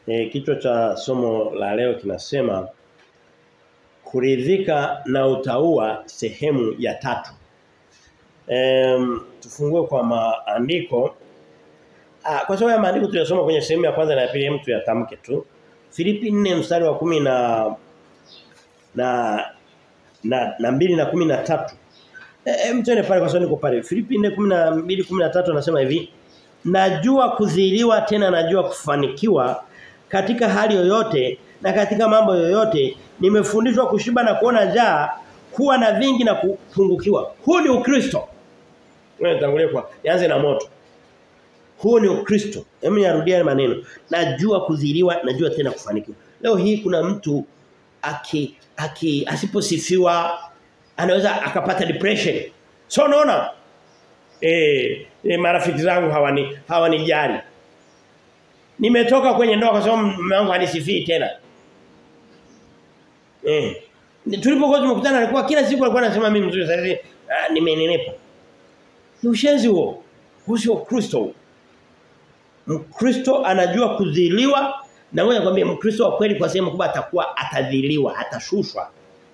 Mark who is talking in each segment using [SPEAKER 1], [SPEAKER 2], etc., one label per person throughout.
[SPEAKER 1] E, kichwa cha somo la leo kinasema kuridhika na utaua sehemu ya tatu. E, tufungue kwa maandiko. Ah, kwa sababu ya maandiko tuliyosoma kwenye sehemu ya kwanza na ya pili mtu yatamke tu. Filipi 4 mstari wa kumi na na na na mbili na kumi na tatu. Eh mtene pale kwa sababu niko pale. Filipi 4:12 13 anasema hivi. Najua kudhiliwa tena najua kufanikiwa katika hali yoyote na katika mambo yoyote nimefundishwa kushiba na kuona njaa kuwa na vingi na kupungukiwa. Huu ni Ukristo. Wewe tangulia kwa nianze na moto. Huu ni Ukristo. Hebu niarudie maneno. Najua kudhiliwa, najua tena kufanikiwa. Leo hii kuna mtu aki aki asiposifiwa anaweza akapata depression. So unaona? Eh, e, marafiki zangu hawani hawanijali. Nimetoka kwenye ndoa kwa sababu mume wangu hanisifii tena. Eh. Tulipokuwa tumekutana alikuwa kila siku alikuwa anasema mimi mzuri sasa hivi ah, nimenenepa. Ni ushenzi huo. Huo sio Kristo. Mkristo anajua kudhiliwa na ngoja kwambie Mkristo wa kweli kwa sehemu kubwa atakuwa atadhiliwa, atashushwa.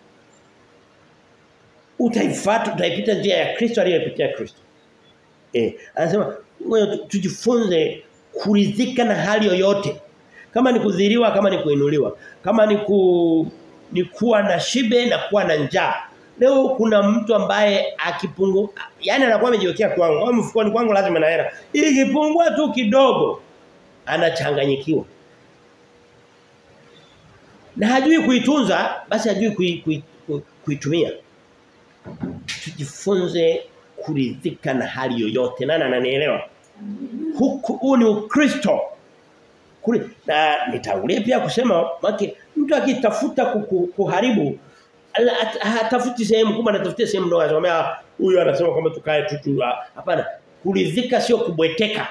[SPEAKER 1] Utaifuata, utaipita njia ya Kristo aliyopitia Kristo. Eh, anasema ngoja tujifunze kuridhika na hali yoyote. Kama ni kudhiliwa, kama ni kuinuliwa, kama ni ku ni kuwa na shibe na kuwa na njaa. Leo kuna mtu ambaye akipungu yani anakuwa amejiwekea kwangu, au mfukoni kwangu lazima na hela. Ikipungua tu kidogo anachanganyikiwa. Na hajui kuitunza, basi hajui kui, kui, kui, kuitumia. Tujifunze kuridhika na hali yoyote. Nani ananielewa? Huku huu ni Ukristo. Kuli, na nitangulia pia kusema maki mtu akitafuta kuharibu hatafuti sehemu kubwa anatafutia sehemu ndogo anasema huyu anasema kwamba tukae tu hapana kuridhika sio kubweteka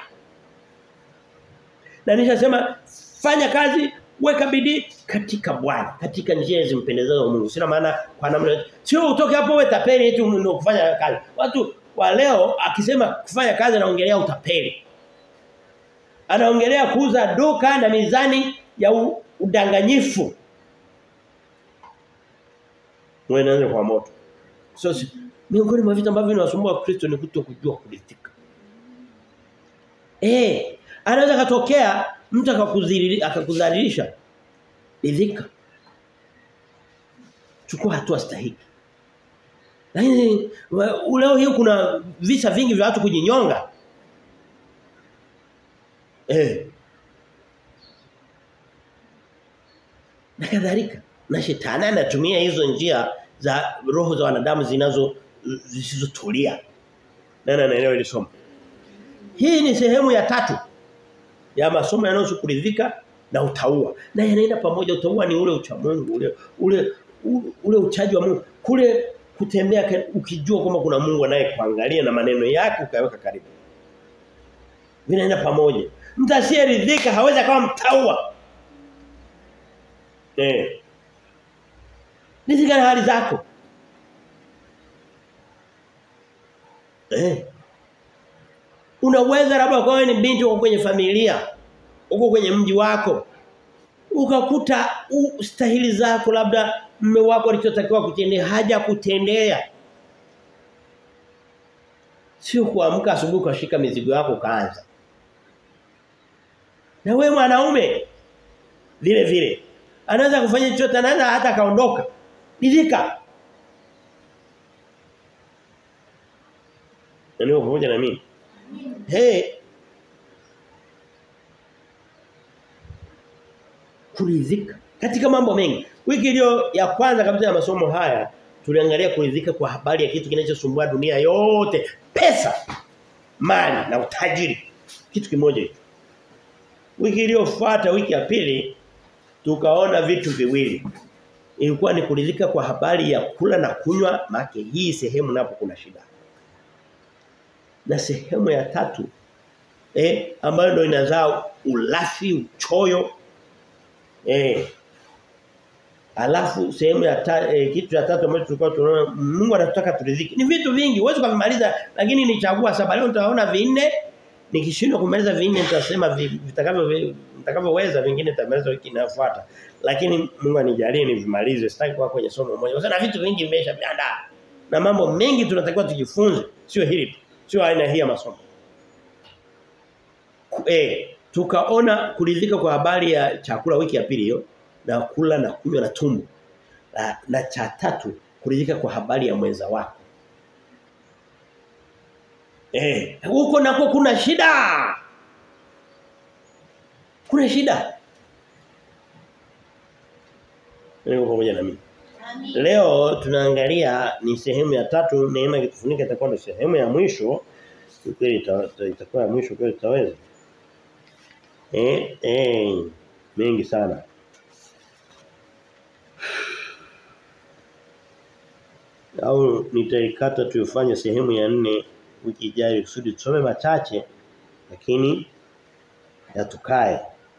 [SPEAKER 1] na nishasema fanya kazi weka bidii katika Bwana katika njia zimpendezazo Mungu sina maana kwa namna sio utoke hapo wewe tapeli eti ndio kufanya kazi watu wa leo akisema kufanya kazi anaongelea utapeli anaongelea kuuza duka na mizani ya udanganyifu mwenaanza kwa moto so miongoni mwa vitu ambavyo vinawasumbua Kristo ni kutokujua kuridhika eh anaweza katokea mtu akakudhalilisha ridhika chukua hatua stahiki lakini leo hii kuna visa vingi vya watu kujinyonga eh na kadhalika na shetani anatumia hizo njia za roho za wanadamu zinazo zisizotulia nani anaelewa ile somo hii ni sehemu ya tatu ya masomo yanayohusu kuridhika na utaua na yanaenda pamoja utaua ni ule ucha Mungu ule ule ule uchaji wa Mungu kule kutembea ukijua kwamba kuna Mungu anayekuangalia na maneno yake ukaweka karibu vinaenda pamoja mtu asiyeridhika hawezi kama mtaua eh Ridhika na hali zako. Eh. Unaweza labda kwa wewe ni binti uko kwenye familia, uko kwenye mji wako. Ukakuta stahili zako labda mume wako alichotakiwa kutendea haja kutendea. Sio kuamka asubuhi ukashika mizigo yako kaanza. Na wewe mwanaume vile vile anaweza kufanya chochote anaweza hata kaondoka ridhika ndio pamoja na mimi hey kuridhika katika mambo mengi wiki iliyo ya kwanza kabisa ya masomo haya tuliangalia kuridhika kwa habari ya kitu kinachosumbua dunia yote pesa mali na utajiri kitu kimoja hicho wiki iliyofuata wiki ya pili tukaona vitu viwili ilikuwa ni kuridhika kwa habari ya kula na kunywa make hii sehemu napo kuna shida na sehemu ya tatu eh ambayo ndio inazaa ulafi uchoyo eh Alafu sehemu ya ta, eh, kitu cha tatu ambacho tulikuwa tunaona Mungu anataka turidhike. Ni vitu vingi, huwezi kumaliza lakini nichagua saba leo nitaona vinne nikishindwa kumaliza vinne nitasema vitakavyo vitakavyoweza vingine nitamaliza wiki inayofuata. Lakini Mungu anijalie nivimalize. Sitaki kuwa kwenye somo moja. Kwa sababu vitu vingi vimeshaandaa. Na mambo mengi tunatakiwa tujifunze, sio hili tu. Sio aina hii ya masomo. Eh, tukaona kuridhika kwa habari ya chakula wiki ya pili hiyo na kula na kunywa na tumbo. Na, na cha tatu kuridhika kwa habari ya mwenza wako. Eh, huko nako kuna shida. Kuna shida. Niko pamoja na mimi. Leo tunaangalia ni sehemu ya tatu neema ikitufunika itakuwa ndio sehemu ya mwisho. Kweli itakuwa ya mwisho kweli tutaweza. Eh eh mengi sana. Au nitaikata tuifanye sehemu ya nne wiki ijayo kusudi tusome machache lakini yatukae.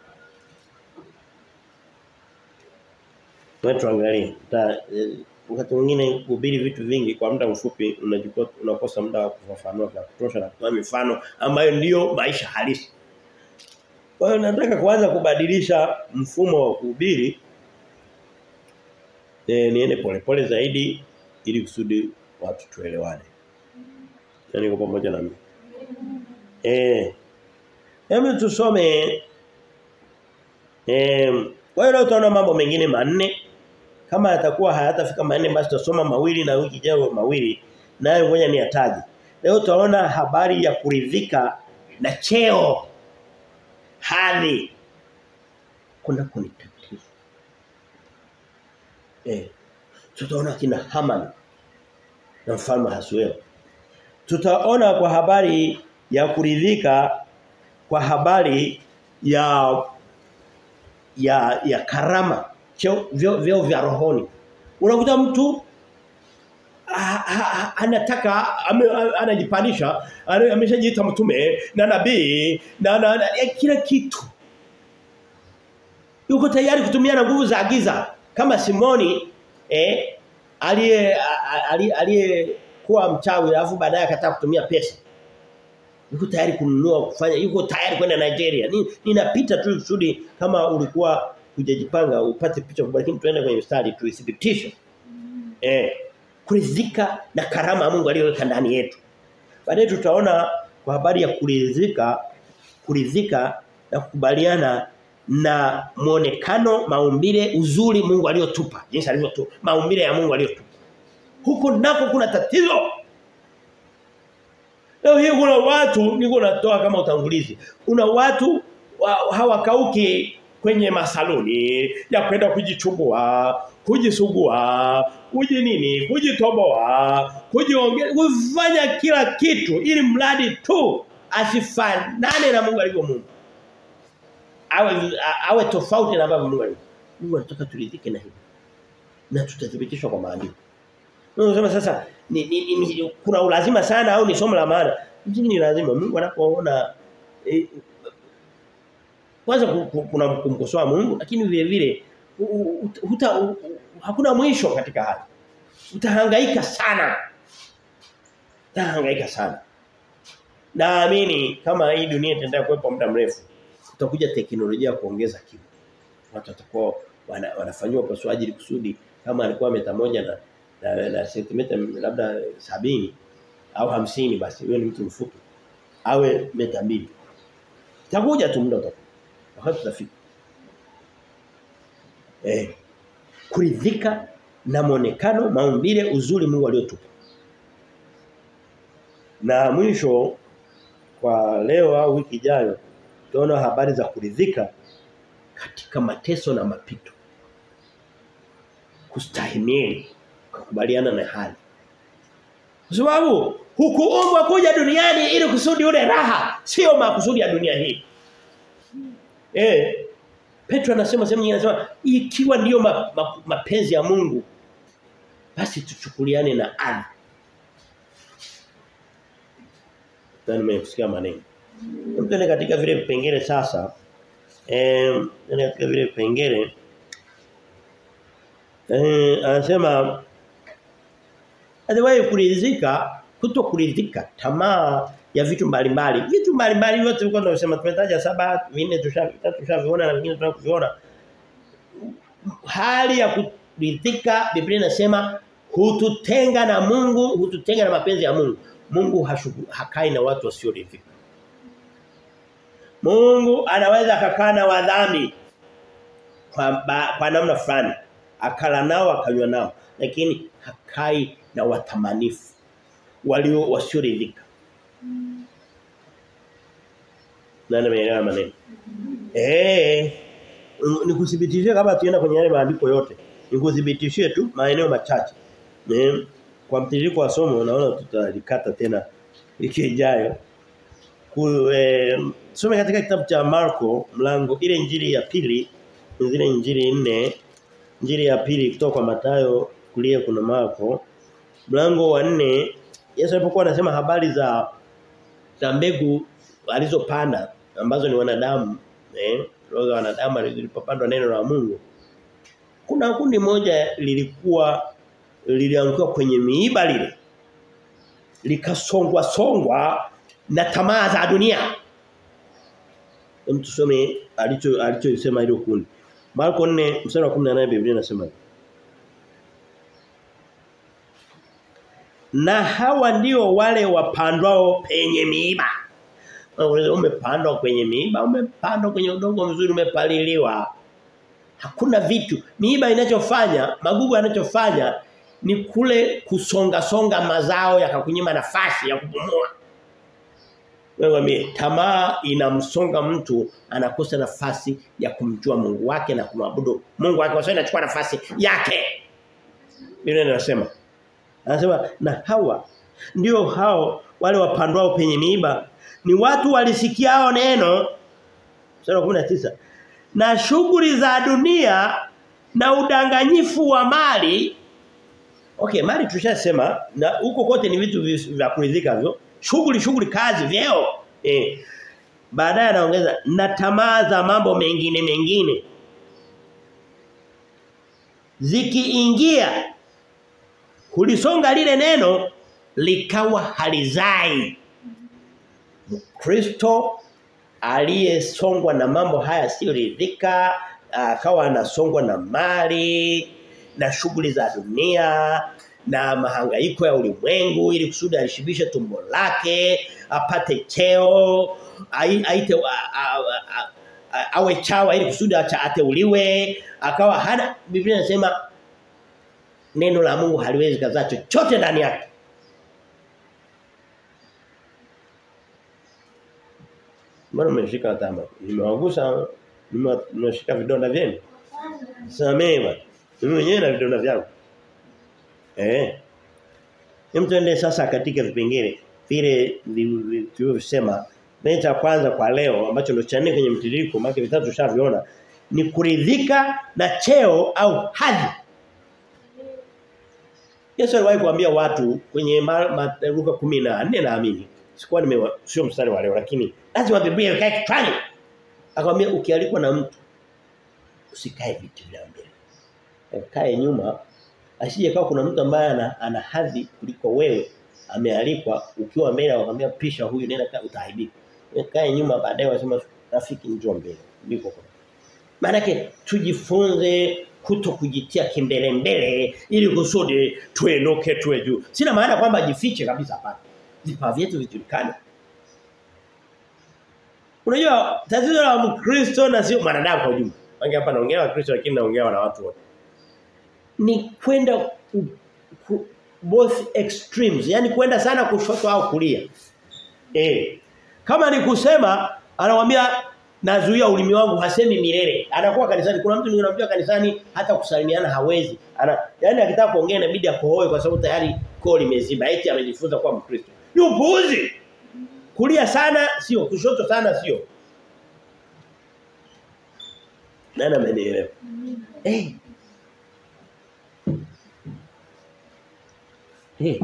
[SPEAKER 1] Wewe tuangalie. Wakati mwingine kuhubiri vitu vingi kwa muda mfupi unajikuta unakosa muda wa kufafanua kwa kutosha na kutoa mifano ambayo ndiyo maisha halisi. Kwa hiyo nataka kuanza kubadilisha mfumo wa kuhubiri e, niende polepole zaidi ili kusudi watu tuelewane. Yaani kwa pamoja na mimi. Eh. Hebu tusome eh kwa hiyo tutaona mambo mengine manne kama yatakuwa hayatafika manne basi tutasoma mawili na wiki ijayo mawili nayo ngoja ni yataje. Leo tutaona habari ya kuridhika na cheo hadhi kuna kuni tatizo. Eh. Tutaona kina Haman na mfalme Hasuero. Tutaona kwa habari ya kuridhika kwa habari ya ya ya karama cheo vyo, vyo vya rohoni. Unakuta mtu a, a, anataka ame, anajipandisha ameshajiita mtume na nabii na, na, na ya, kila kitu. Yuko tayari kutumia na nguvu za giza kama Simoni eh aliye aliye kuwa mchawi alafu baadaye akataka kutumia pesa. Yuko tayari kununua kufanya yuko tayari kwenda Nigeria. Ninapita tu kusudi kama ulikuwa hujajipanga upate picha kubwa lakini tuende kwenye mstari tuithibitishe. Eh kuridhika na karama ya Mungu aliyoweka ndani yetu. Baadaye tutaona kwa habari ya kuridhika kuridhika na kukubaliana na muonekano maumbile uzuri Mungu aliyotupa. Jinsi alivyotupa maumbile ya Mungu aliyotupa. Huko nako kuna tatizo. Leo hii kuna watu niko natoa kama utangulizi. Kuna watu wa, hawakauki kwenye masaluni ya kwenda kujichubua, kujisugua, kuji nini, kujitoboa, kujiongea, kufanya kila kitu ili mradi tu asifanane na Mungu alivyo Mungu. Awe awe tofauti na baba Mungu alivyo. Mungu anataka turidhike na hilo. Na tutathibitishwa kwa maandiko. Unasema sasa ni, ni, ni, kuna ulazima sana au ni somo la maana? Msingi ni lazima. Mungu anapoona eh, kwanza kuna kumkosoa Mungu lakini vile vile huta hakuna mwisho katika hali. Utahangaika sana. Utahangaika sana. Naamini kama hii dunia itaendelea kuwepo muda mrefu utakuja teknolojia kuongeza kimo. Watu watakuwa wana, wanafanywa upasuaji kusudi kama alikuwa meta moja na na, na sentimita labda sabini au hamsini basi huyo ni mtu mfupi awe meta mbili itakuja tu muda utakuja wakati tutafika eh kuridhika na monekano maumbile uzuri Mungu aliotupa na mwisho kwa leo au wiki ijayo tutaona habari za kuridhika katika mateso na mapito kustahimili kukubaliana na hali. Kwa sababu hukuumbwa kuja duniani ili kusudi ule raha, sio makusudi ya dunia hii. Eh Petro anasema sehemu nyingine anasema ikiwa ndiyo ma, ma, mapenzi ya Mungu basi tuchukuliane na ardhi. Ndio nimesikia maneno. Mtende katika vile vipengele sasa. Eh katika vile vipengele eh anasema Aliwahi kuridhika, kuto kuridhika, tamaa ya vitu mbalimbali. Vitu mbalimbali vyote tulikuwa tunasema tumetaja saba, vinne tushaviona na vingine tunakuviona. Hali ya kuridhika Biblia inasema hututenga na Mungu, hututenga na mapenzi ya Mungu. Mungu hashugu, hakai na watu wasioridhika. Mungu anaweza akakaa na wadhambi kwa, ba, kwa namna fulani. Akala nao akanywa nao. Lakini hakai na watamanifu walio wasioridhika. Nani ameelewa maneno? Eh. Nikuthibitishie kama tuenda kwenye yale maandiko yote. Nikuthibitishie tu maeneo machache. Eh. Kwa mtiririko wa somo naona tutalikata tena wiki ijayo. Eh, some katika kitabu cha Marko mlango ile injili ya pili zile injili nne injili ya pili kutoka kwa Mathayo kulia kuna Marko mlango wa nne Yesu alipokuwa anasema habari za za mbegu alizopanda ambazo ni wanadamu eh roho za wanadamu lilipopandwa neno la Mungu kuna kundi moja lilikuwa lilianguka kwenye miiba lile likasongwa songwa na tamaa za dunia Hem tusome alicho alichosema hilo kundi Marko 4 mstari wa 18 Biblia inasema Na hawa ndio wale wapandwao penye miiba. Umepandwa kwenye miiba, umepandwa kwenye udongo mzuri umepaliliwa. Hakuna vitu. Miiba inachofanya, magugu yanachofanya ni kule kusonga songa mazao yakakunyima nafasi ya kupumua. Wewe mimi tamaa inamsonga mtu anakosa nafasi ya kumjua Mungu wake na kumwabudu Mungu wake kwa sababu inachukua nafasi yake. Biblia inasema Anasema na hawa ndio hao wale wapandwao penye miiba ni watu walisikiao neno sura 19 na shughuli za dunia na udanganyifu wa mali Okay mali tushasema na huko kote ni vitu vya kuridhika hivyo shughuli shughuli kazi vyeo eh baadaye anaongeza na tamaa za mambo mengine mengine zikiingia kulisonga lile neno likawa halizai Kristo aliyesongwa na mambo haya sio ridhika akawa anasongwa na mali na shughuli za dunia na mahangaiko ya ulimwengu ili kusudi alishibishe tumbo lake apate cheo aite awe chawa ili kusudi ateuliwe akawa hana Biblia inasema neno la Mungu haliwezi kuzaa chochote ndani yake. Mbona umeshika tama? Nimewagusa nimeshika vidonda vyenu. Samee bwana. Mimi mwenyewe na vidonda vyangu. Eh. Hem tuende sasa katika vipengele vile tulivyosema. Neno cha kwanza kwa leo ambacho ndio cha nne kwenye mtiririko maana vitatu tushaviona ni kuridhika na cheo au hadhi. Yesu aliwahi kuambia watu kwenye Luka 14 naamini. Sikuwa nime sio mstari wa leo lakini lazima Biblia ikae kichwani. Akamwambia ukialikwa na mtu usikae viti vya mbele. Kae nyuma asije kama kuna mtu ambaye ana, ana hadhi kuliko wewe amealikwa ukiwa mbele akamwambia pisha huyu nenda kaa utaibika. Kae nyuma baadaye wasema rafiki njoo mbele. Ndiko kwa. Maana tujifunze kuto kujitia kimbele mbele ili kusudi tuenoke tuwe juu. Sina maana kwamba jifiche kabisa hapana. Vipawa vyetu vijulikane. Unajua tatizo la Mkristo na sio mwanadamu kwa ujumla. Wangi hapa naongea na Kristo lakini naongea na watu wote. Ni kwenda both extremes, yani kwenda sana kushoto au kulia. Eh. Kama ni kusema anamwambia nazuia ulimi wangu hasemi milele. Anakuwa kanisani. Kuna mtu ninamjua kanisani hata kusalimiana hawezi. Ana yani akitaka kuongea inabidi akohoe kwa sababu tayari koo limeziba. Eti amejifunza kuwa Mkristo. Ni upuuzi. Kulia sana sio, kushoto sana sio. Nani amenielewa? Eh. Eh.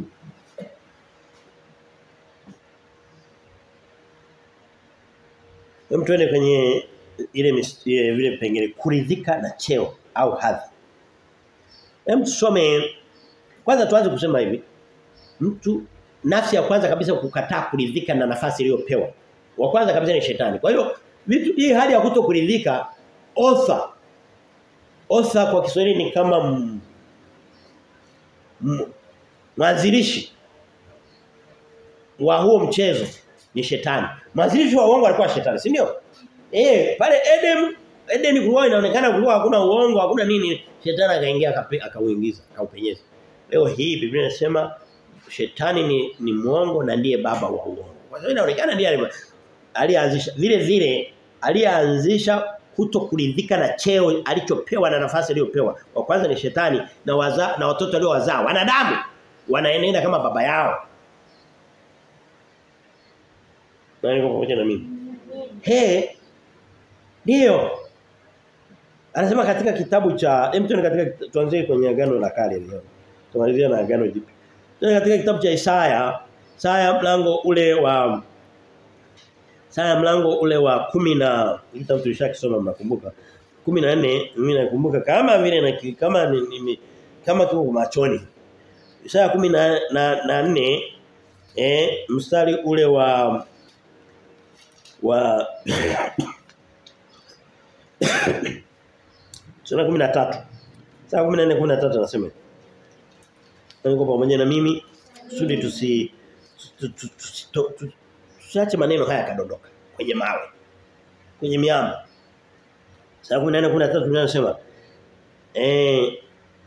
[SPEAKER 1] Hem tuende kwenye ile ile vile pengine kuridhika na cheo au hadhi. Hem tusome kwanza tuanze kusema hivi. Mtu nafsi ya kwanza kabisa kukataa kuridhika na nafasi iliyopewa. Wa kwanza kabisa ni shetani. Kwa hiyo vitu hii hali ya kutokuridhika author author kwa Kiswahili ni kama m, m, mwanzilishi wa huo mchezo ni shetani. Mwanzilishi wa uongo alikuwa shetani, si ndio? Eh, pale Eden Eden kulikuwa inaonekana kulikuwa hakuna uongo, hakuna nini, shetani akaingia akauingiza, akaupenyeza. Leo hii Biblia inasema shetani ni ni muongo na ndiye baba wa uongo. Kwa sababu inaonekana ndiye alianzisha vile vile alianzisha kuto kuridhika na cheo alichopewa na nafasi aliyopewa. Wa kwanza ni shetani na waza, na watoto aliowazaa wanadamu wanaenenda kama baba yao. Nani kwa pamoja na mimi? He ndio Anasema katika kitabu cha hem katika tuanzie kwenye agano la kale leo. Tumalizia na agano jipya. Tuna katika kitabu cha Isaya, Isaya mlango ule wa Isaya mlango ule wa kumi na kitabu tulishakisoma mnakumbuka. 14 mimi nakumbuka kama vile na kama ni, ni kama kiko machoni. Isaya 14 na, na, na eh mstari ule wa wa Sura 13. Sura 14 13 anasema. Niko pamoja na mimi kusudi tusi tusiache maneno haya kadondoka kwenye mawe. Kwenye miamba. Sura 14 13 tunasema eh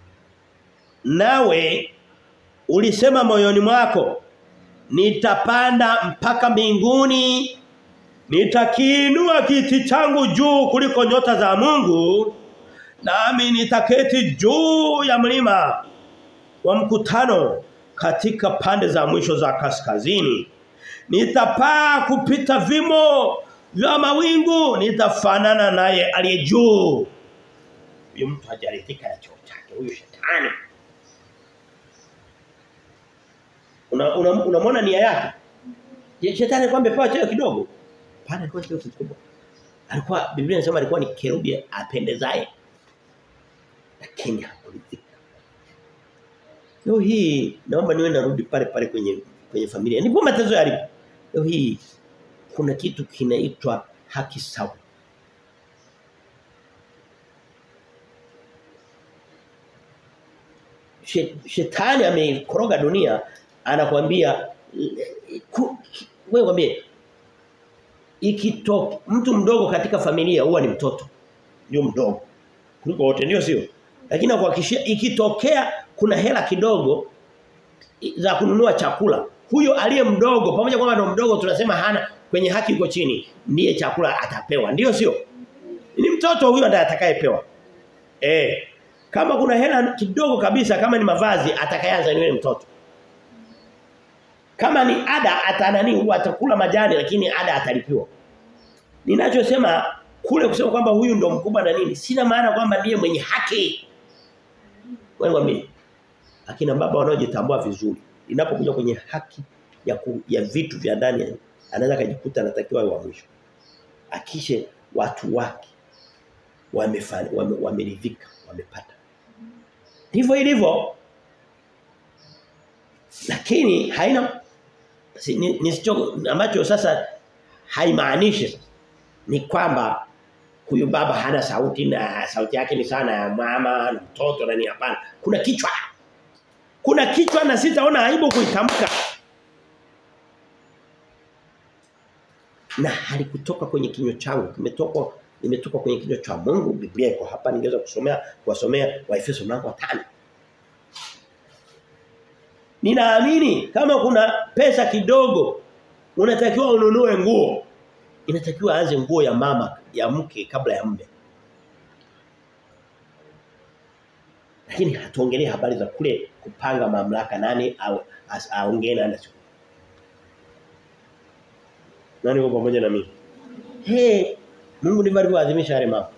[SPEAKER 1] nawe ulisema moyoni mwako nitapanda mpaka mbinguni nitakiinua kiti changu juu kuliko nyota za Mungu nami nitaketi juu ya mlima wa mkutano katika pande za mwisho za kaskazini nitapaa kupita vimo vya mawingu nitafanana naye aliye juu huyo mtu hajaridhika na cheo chake huyo shetani unamwona una, una, una nia yake shetani kwamba pewa cheo kidogo Hapana alikuwa cheo kikubwa. Alikuwa Biblia inasema alikuwa ni kerubi apendezaye. Lakini hakuridhika. Leo hii naomba niwe narudi pale pale kwenye kwenye familia. Ndipo matezo yalipo. Leo hii kuna kitu kinaitwa haki sawa. Shetani ameikoroga dunia anakuambia wewe mwambie ikitoka mtu mdogo katika familia huwa ni mtoto ndio mdogo kuliko wote ndio sio lakini nakuhakikishia ikitokea kuna hela kidogo za kununua chakula huyo aliye mdogo pamoja kwamba ndo mdogo tunasema hana kwenye haki yuko chini ndiye chakula atapewa ndio sio ni mtoto huyo ndiye atakayepewa eh kama kuna hela kidogo kabisa kama ni mavazi atakayeanza ni yule mtoto kama ni ada atanani huwa atakula majani lakini ada atalipiwa. Ninachosema kule kusema kwamba huyu ndo mkubwa na nini sina maana kwamba ndiye mwenye haki. Wewe mimi akina baba wanaojitambua vizuri inapokuja kwenye haki ya ku, ya vitu vya ndani anaweza kujikuta anatakiwa wa mwisho. Akishe watu wake wamefanya wame, wameridhika wamepata. Ndivyo ilivyo lakini haina si, ni, nisicho ambacho sasa haimaanishi ni kwamba huyu baba hana sauti na sauti yake ni sana ya mama na mtoto na ni hapana kuna kichwa kuna kichwa na sitaona aibu kuitamka na halikutoka kwenye kinywa changu kimetoka nimetoka kwenye kinywa cha Mungu Biblia iko hapa ningeweza kusomea kuwasomea Waefeso mlango wa 5 Ninaamini kama kuna pesa kidogo unatakiwa ununue nguo. Inatakiwa aanze nguo ya mama ya mke kabla ya mume. Lakini hatuongelee habari za kule kupanga mamlaka nani au aongee na nani. Nani yuko pamoja na mimi? He, Mungu ndivyo alivyoadhimisha yale mambo.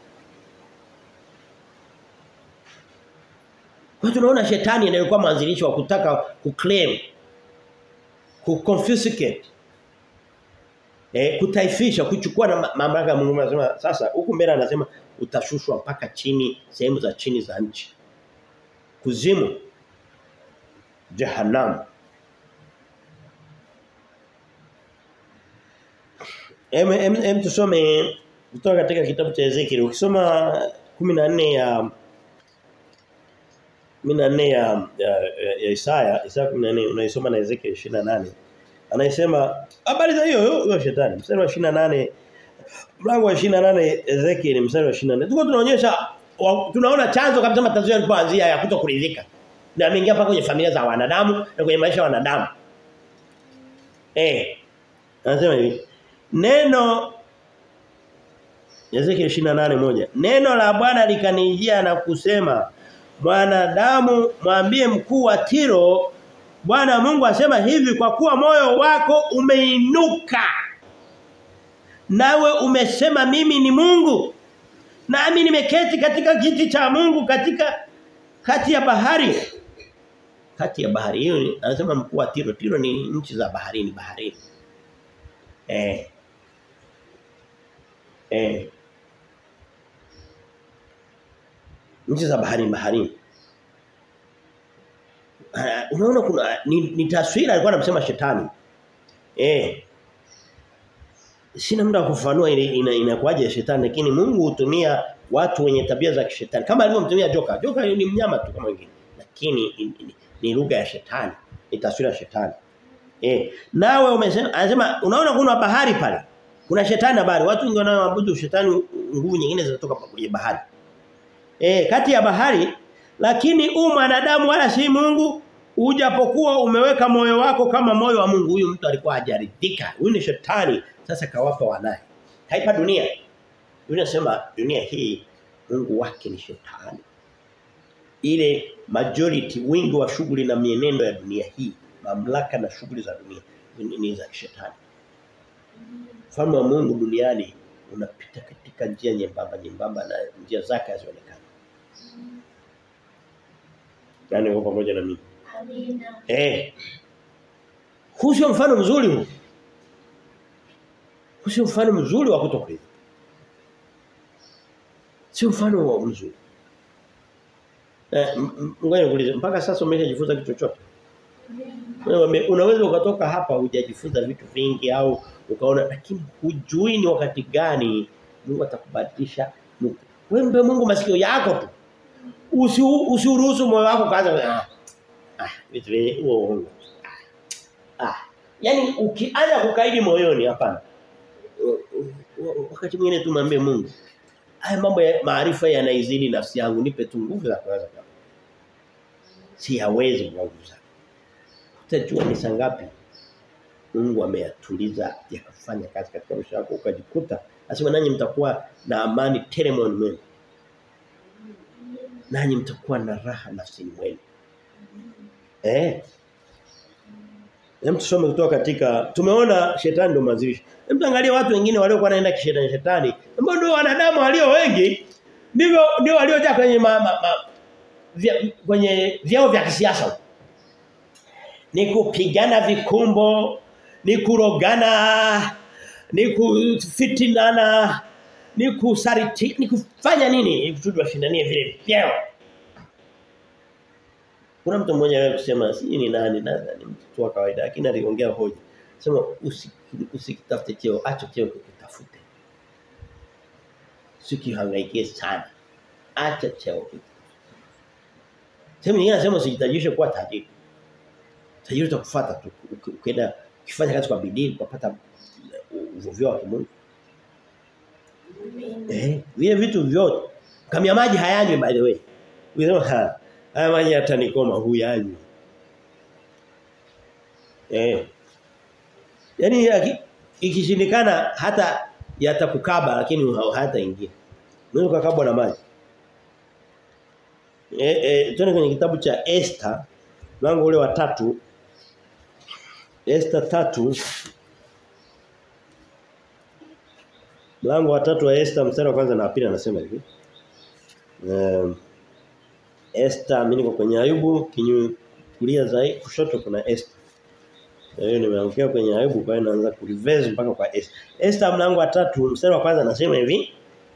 [SPEAKER 1] Kwa tunaona shetani anayekuwa mwanzilishi wa kutaka kuclaim kuconfiscate eh kutaifisha kuchukua na mamlaka ya Mungu anasema sasa huku mbele anasema utashushwa mpaka chini sehemu za chini za nchi kuzimu jehanamu Em, em, em tusome kutoka katika kitabu cha Ezekiel. Ukisoma 14 ya 14 ya, ya, ya Isaya, Isaya 14 unaisoma na Ezekiel 28. Anasema habari za hiyo hiyo shetani. Mstari wa 28 mlango wa 28 Ezekiel mstari wa 24. Tuko tunaonyesha tunaona chanzo kabisa matatizo yalipoanzia ya kutokuridhika. Na ameingia mpaka kwenye familia za wanadamu na kwenye maisha ya wanadamu. Eh. Anasema hivi. Neno Ezekiel 28:1. Neno la Bwana likanijia na kusema, "Mwanadamu, mwambie mkuu wa Tiro, Bwana Mungu asema hivi kwa kuwa moyo wako umeinuka. Nawe umesema mimi ni Mungu. Nami nimeketi katika kiti cha Mungu katika kati ya bahari." Kati ya bahari hiyo anasema mkuu wa Tiro. Tiro ni nchi za baharini, baharini. Eh. Eh. Nchi za baharini baharini. Uh, unaona kuna ni, ni taswira alikuwa anamsema shetani. Eh. Sina muda wa kufafanua ile inakuaje ina shetani lakini Mungu hutumia watu wenye tabia za kishetani kama alivyomtumia joka. Joka ni mnyama tu kama wengine lakini ni, ni, ni lugha ya shetani. Ni taswira ya shetani. Eh, nawe umesema anasema unaona kuna bahari pale. Kuna shetani na bahari. Watu wengi wanaoabudu shetani nguvu nyingine zinatoka kwenye bahari. Eh, kati ya bahari lakini u mwanadamu wala si Mungu ujapokuwa umeweka moyo wako kama moyo wa Mungu. Huyu mtu alikuwa hajaridhika. Huyu ni shetani sasa kawapa wanaye. Haipa dunia. Dunia sema dunia hii Mungu wake ni shetani. Ile majority wingi wa shughuli na mienendo ya dunia hii mamlaka na shughuli za dunia ni za shetani. Mfalme wa Mungu duniani unapita katika njia nyembamba nyembamba na njia zake hazionekani. Yaani uko pamoja na mimi. Amina. Eh. Huu sio mfano mzuri huu. Huu sio mfano mzuri wa kutokuridhika. Sio mfano wa mzuri. Eh, ngoja nikuulize mpaka sasa umeshajifunza kitu chochote? Unaweza ukatoka hapa hujajifunza vitu vingi au ukaona lakini hujui ni wakati gani Mungu atakubadilisha. Wewe mpe Mungu masikio yako tu. Usi usiruhusu moyo wako kaanza ah. Ah, vitu vile huo ah. ah. Yaani ukianza kukaidi moyoni hapana. Wakati mwingine tumwambie Mungu. Haya mambo ya maarifa yanaizidi nafsi yangu nipe tu nguvu za kuweza. Si hawezi nguvu zangu utajua ni sangapi Mungu ameyatuliza yakafanya kazi katika maisha yako ukajikuta asema nanyi mtakuwa na amani tele moyoni mwenu nanyi mtakuwa na raha nafsini mwenu eh Hem tusome kutoka katika tumeona shetani ndio mwanzilishi. Hem tuangalie watu wengine waliokuwa wanaenda kishetani shetani. Ambao ndio wanadamu walio wengi ndivyo ndio waliojaa kwenye ma, ma, ma, vya, kwenye vyao vya kisiasa ni kupigana vikumbo, ni kurogana, ni kufitinana, ni kusariti, ni kufanya nini? Ili kusudi washindanie vile vyeo. Kuna mtu mmoja aliwahi kusema si ni nani nadhani mtu wa kawaida lakini aliongea hoja. Sema usikitafute cheo, acha cheo kukitafute. Sikihangaikie sana. Acha cheo. Sema yeye anasema usijitajishe kuwa tajiri tajiri utakufuata tu ukienda ukifanya kazi kwa bidii ukapata uvuvio wa kimungu eh vile vitu vyote kamia maji hayanywi by the way unasema ha haya maji yatanikoma huyanywi eh yani ikishindikana hata yatakukaba lakini hata ingia unaweza kukabwa na maji eh eh tuone kwenye kitabu cha Esther mlango ule wa tatu Esther tatu Mlango wa tatu wa Esther mstari wa kwanza na pili anasema hivi. Um, Esther mimi niko kwenye Ayubu kinyu kulia zaidi kushoto kuna Esther. Kwa hiyo nimeangukia kwenye Ayubu kwa hiyo naanza kurevise mpaka kwa Esther. Esther mlango wa tatu mstari wa kwanza anasema hivi.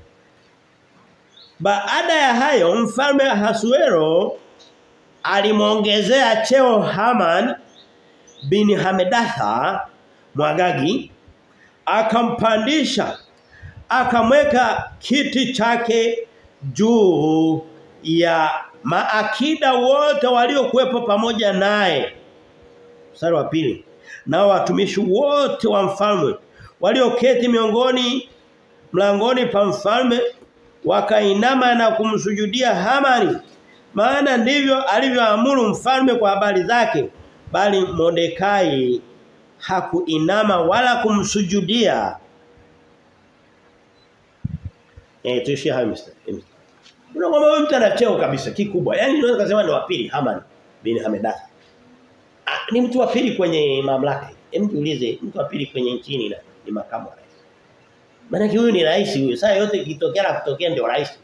[SPEAKER 1] Baada ya hayo mfalme Hasuero alimwongezea cheo Haman bin Hamedatha Mwagagi akampandisha akamweka kiti chake juu ya maakida wote waliokuwepo pamoja naye mstari wa pili nao watumishi wote wa mfalme walioketi miongoni mlangoni pa mfalme wakainama na kumsujudia Hamani maana ndivyo alivyoamuru mfalme kwa habari zake bali Mordekai hakuinama wala kumsujudia eh tuishie hayo mstari unaona huyu mtu ana cheo kabisa kikubwa yani unaweza kusema ni wa pili Haman bin Hamedatha ah, ni mtu wa pili kwenye mamlaka hem jiulize mtu wa pili kwenye nchini na ni makamu wa rais maana huyu ni rais huyu saa yote ikitokea na kutokea ndio rais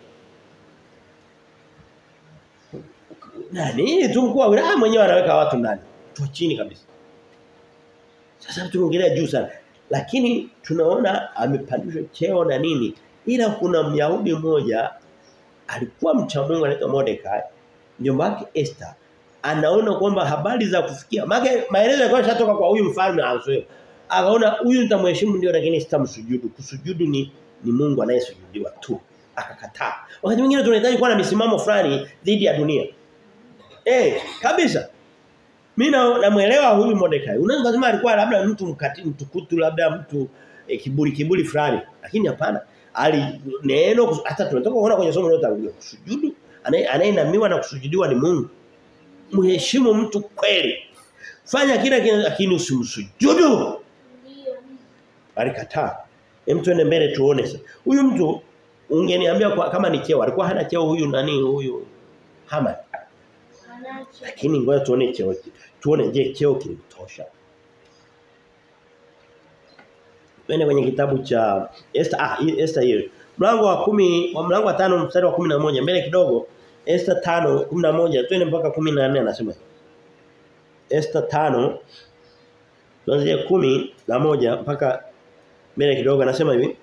[SPEAKER 1] nani tu mkuu wa wilaya mwenyewe anaweka watu ndani tu chini kabisa sasa tunaongelea juu sana lakini tunaona amepandishwa cheo na nini ila kuna Myahudi mmoja alikuwa mcha Mungu anaitwa Mordekai mjomba wake Esther anaona kwamba habari za kufikia maana maelezo yalikuwa yashatoka kwa huyu mfalme Ahasuero akaona huyu nitamheshimu ndio lakini sitamsujudu kusujudu ni ni Mungu anayesujudiwa tu akakataa wakati mwingine tunahitaji kuwa na misimamo fulani dhidi ya dunia eh kabisa mimi namuelewa huyu Mordekai unaweza kusema alikuwa labda mtu mkati mtukutu labda mtu e, kiburi kiburi fulani lakini hapana ali neno hata tunatoka kuona kwenye somo lote kusujudu anayenamiwa na kusujudiwa ni Mungu mheshimu mtu kweli fanya kila lakini usimsujudu alikataa hem tuende mbele tuone sasa huyu mtu ungeniambia kwa, kama ni cheo alikuwa hana cheo huyu nani huyu Haman lakini ngoja tuone cheo tuone je cheo kilimtosha Twende kwenye kitabu cha Esther ah Esther hiyo. Mlango wa kumi wa mlango wa tano mstari wa 11 mbele kidogo Esther 5 11 twende mpaka 14 anasema. Esther 5 tuanzie 10 na moja mpaka mbele kidogo anasema hivi.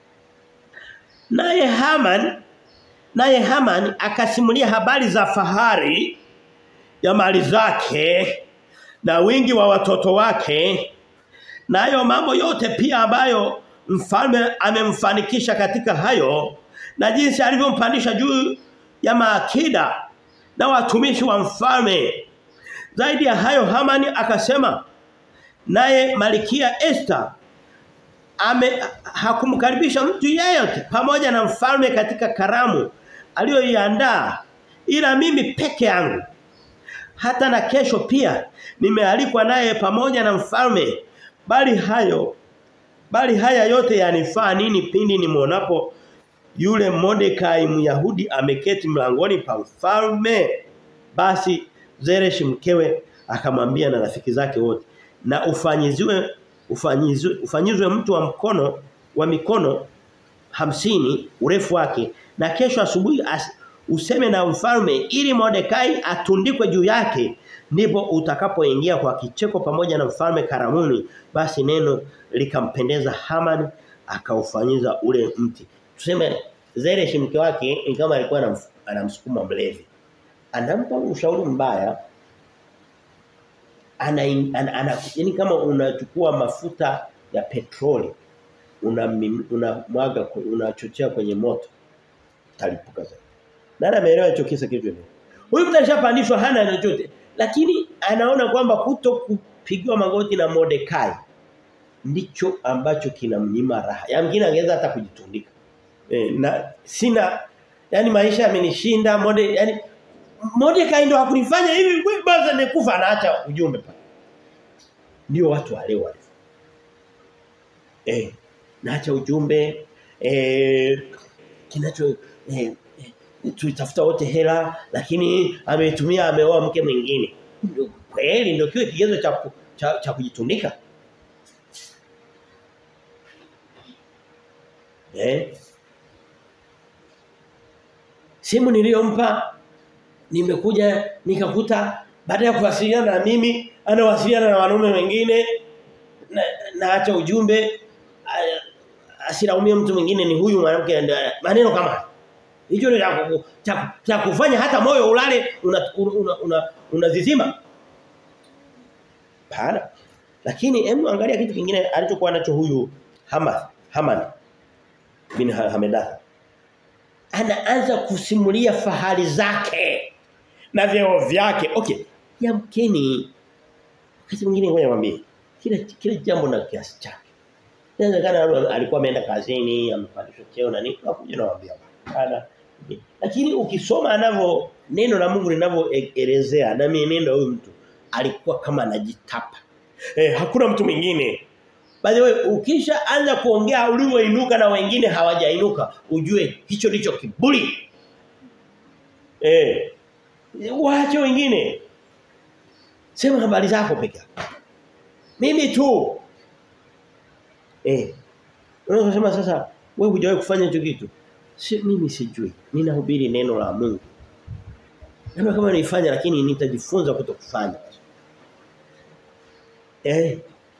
[SPEAKER 1] Naye Haman naye Haman akasimulia habari za fahari ya mali zake na wingi wa watoto wake na hayo mambo yote pia ambayo mfalme amemfanikisha katika hayo na jinsi alivyompandisha juu ya maakida na watumishi wa mfalme zaidi ya hayo Hamani akasema naye Malikia Esther ame hakumkaribisha mtu yeyote pamoja na mfalme katika karamu aliyoiandaa ila mimi peke yangu hata na kesho pia nimealikwa naye pamoja na mfalme bali hayo bali haya yote yanifaa nini pindi nimuonapo yule Mordekai Myahudi ameketi mlangoni pa mfalme basi Zeresh mkewe akamwambia na rafiki zake wote na ufanyiziwe ufanyizwe ufanyizwe mtu wa mkono wa mikono hamsini urefu wake na kesho asubuhi useme na mfalme ili Mordekai atundikwe juu yake ndipo utakapoingia kwa kicheko pamoja na mfalme karamuni basi neno likampendeza Haman akaufanyiza ule mti tuseme Zeresh mke wake ni kama alikuwa anamsukuma mlevi anampa ushauri mbaya ana, ana, ana yani kama unachukua mafuta ya petroli unamwaga una unachochea kwenye moto talipuka zaidi nani ameelewa hicho kisa kitu huyu mtu alishapandishwa hana chochote lakini anaona kwamba kuto kupigiwa magoti na Mordekai ndicho ambacho kinamnyima raha. Yamkini angeweza hata kujitundika. E, na sina yani maisha yamenishinda mode yani Mordekai ndio hakunifanya hivi basi nikufa anaacha ujumbe pale. Ndio watu wale wale. Eh naacha ujumbe eh kinacho eh, tuitafuta wote hela lakini ametumia ameoa mke mwingine. Kweli ndio kiwe kigezo cha cha, cha kujitundika. Eh? Simu niliyompa nimekuja nikakuta baada ya kuwasiliana na mimi anawasiliana na wanaume wengine na naacha ujumbe asiraumie mtu mwingine ni huyu mwanamke maneno kama hicho ni cha, cha kufanya hata moyo ulale unazizima una, una, una pana lakini hebu angalia kitu kingine alichokuwa nacho huyu Hamath Haman bin Hamedatha anaanza kusimulia fahari zake na vyeo vyake. Okay, yamkini wakati mwingine ngoja niwaambie kila kila jambo na kiasi chake. Inawezekana alikuwa ameenda kazini, amepandishwa cheo na nini, nakuja nawaambia bana. Lakini ukisoma anavyo neno la Mungu linavyoelezea na mienendo huyu mtu alikuwa kama anajitapa. Eh, hakuna mtu mwingine. By the way, ukisha anza kuongea ulivyoinuka na wengine hawajainuka, ujue hicho ndicho kiburi. Eh. Waache wengine. Sema habari zako peke yako. Mimi tu. Eh. Unaweza kusema sasa wewe hujawahi kufanya hicho kitu. Si mimi sijui. Ninahubiri neno la Mungu. Ndio kama naifanya lakini nitajifunza kutokufanya. Eh.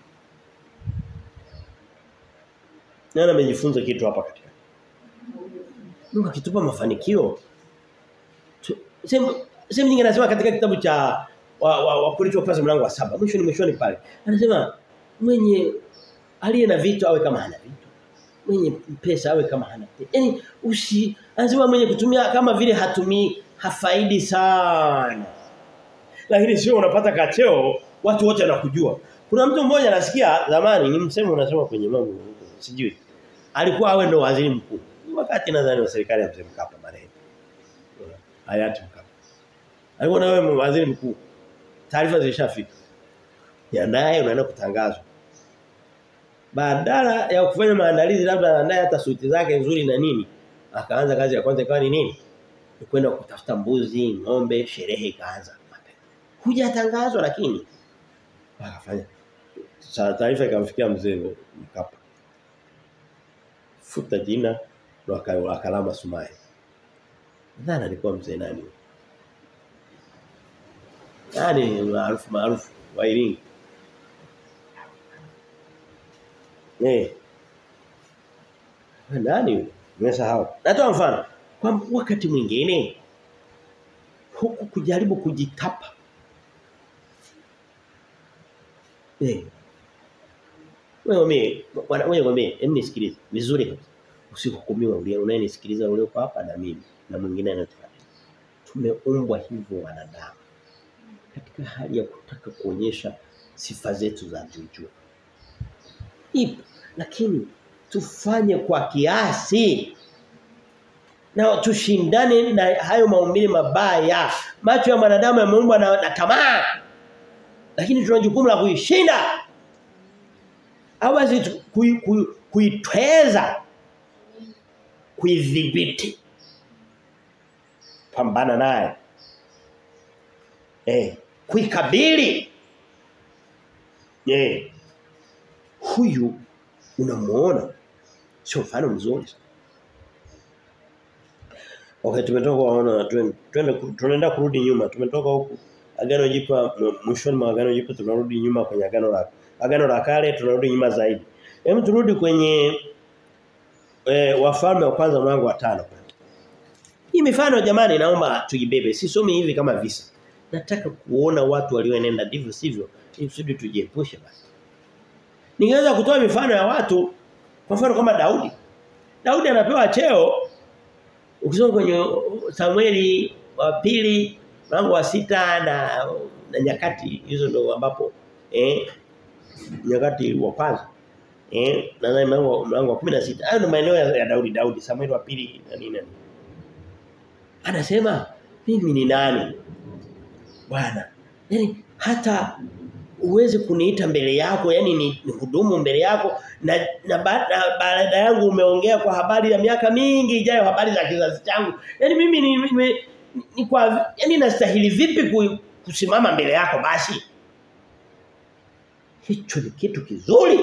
[SPEAKER 1] Nani amejifunza kitu hapa katika? Mungu akitupa mafanikio. Sema sema nyingine anasema katika kitabu cha wa, wa, wa Korinto kwanza mlango wa saba mwisho ni mwishoni pale. Anasema mwenye aliye na vitu awe kama hana vitu. Mwenye pesa awe kama hana pesa. Yaani usi anasema mwenye kutumia kama vile hatumii hafaidi sana. Lakini sio unapata kacheo watu wote wanakujua. Kuna mtu mmoja nasikia zamani ni msemo unasema kwenye mambo sijui. Alikuwa awe ndo waziri mkuu. Wakati nadhani wa serikali ya mzee Mkapa marehemu. Hayati Mkapa. Alikuwa na wewe waziri mkuu. Taarifa zilishafika. Yaandaye unaenda kutangazwa. Badala ya kufanya maandalizi labda anaandaye hata suti zake nzuri na nini, akaanza kazi ya kwanza ikawa ni nini? Ni kwenda kutafuta mbuzi, ng'ombe, sherehe ikaanza mapema. Hujatangazwa lakini akafanya. Taarifa ikamfikia mzee Mkapa. Futa jina ndo akalama sumai. Nadhani alikuwa mzee nani? Nani maarufu maarufu wa Iringa? Eh. Nani? Nimesahau. Natoa mfano. Kwa wakati mwingine huku kujaribu kujitapa. Eh. Wewe mimi, wewe ngombe, hebu nisikilize vizuri kabisa. Usihukumiwe ule unayenisikiliza ule kwa hapa na mimi na mwingine anataka. Tumeumbwa hivyo wanadamu. Katika hali ya kutaka kuonyesha sifa zetu za juu Ipo lakini tufanye kwa kiasi. Na tushindane na hayo maumbile mabaya. Macho ya mwanadamu yameumbwa na, na tamaa. Lakini tuna jukumu la kuishinda. Au basi kuitweza kuidhibiti. Pambana naye. Eh, kuikabili. Eh. Huyu unamuona sio mfano mzuri. Okay tumetoka kuona twende tunaenda kurudi nyuma. Tumetoka huku agano jipya mwishoni mwa agano jipya tunarudi nyuma kwenye agano la agano la kale tunarudi nyuma zaidi. Hebu turudi kwenye e, wafalme wa kwanza mlango wa tano. Hii mifano jamani naomba tujibebe. Sisomi hivi kama visa. Nataka kuona watu walioenenda ndivyo sivyo ili kusudi tujiepushe basi. Ningeweza kutoa mifano ya watu kwa mfano kama Daudi. Daudi anapewa cheo ukisoma kwenye Samueli wa pili mlango wa sita na, na nyakati hizo ndo ambapo eh nyakati wa kwanza eh na mlango mlango wa 16 hayo ndo maeneo ya, ya Daudi Daudi Samueli wa pili na nini nani anasema mimi ni nani bwana yani hata uweze kuniita mbele yako yani ni, ni hudumu mbele yako na na baada yangu umeongea kwa habari ya miaka mingi ijayo habari za kizazi changu yani mimi ni, ni, ni, ni kwa yani nastahili vipi kusimama mbele yako basi hicho ni kitu kizuri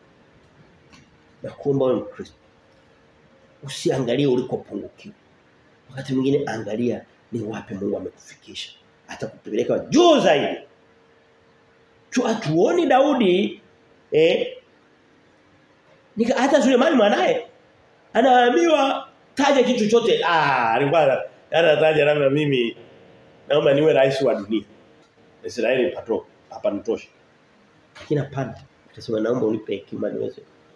[SPEAKER 1] na kuomba wewe Mkristo usiangalie ulikopungukiwa wakati mwingine angalia ni wapi Mungu amekufikisha atakupeleka juu zaidi tu atuoni Daudi eh nika hata Sulemani mwanae anaambiwa taja kitu chochote ah alikuwa anataja labda mimi naomba niwe rais wa dunia Israeli pato hapa nitosha lakini hapana akasema naomba unipe hekima niweze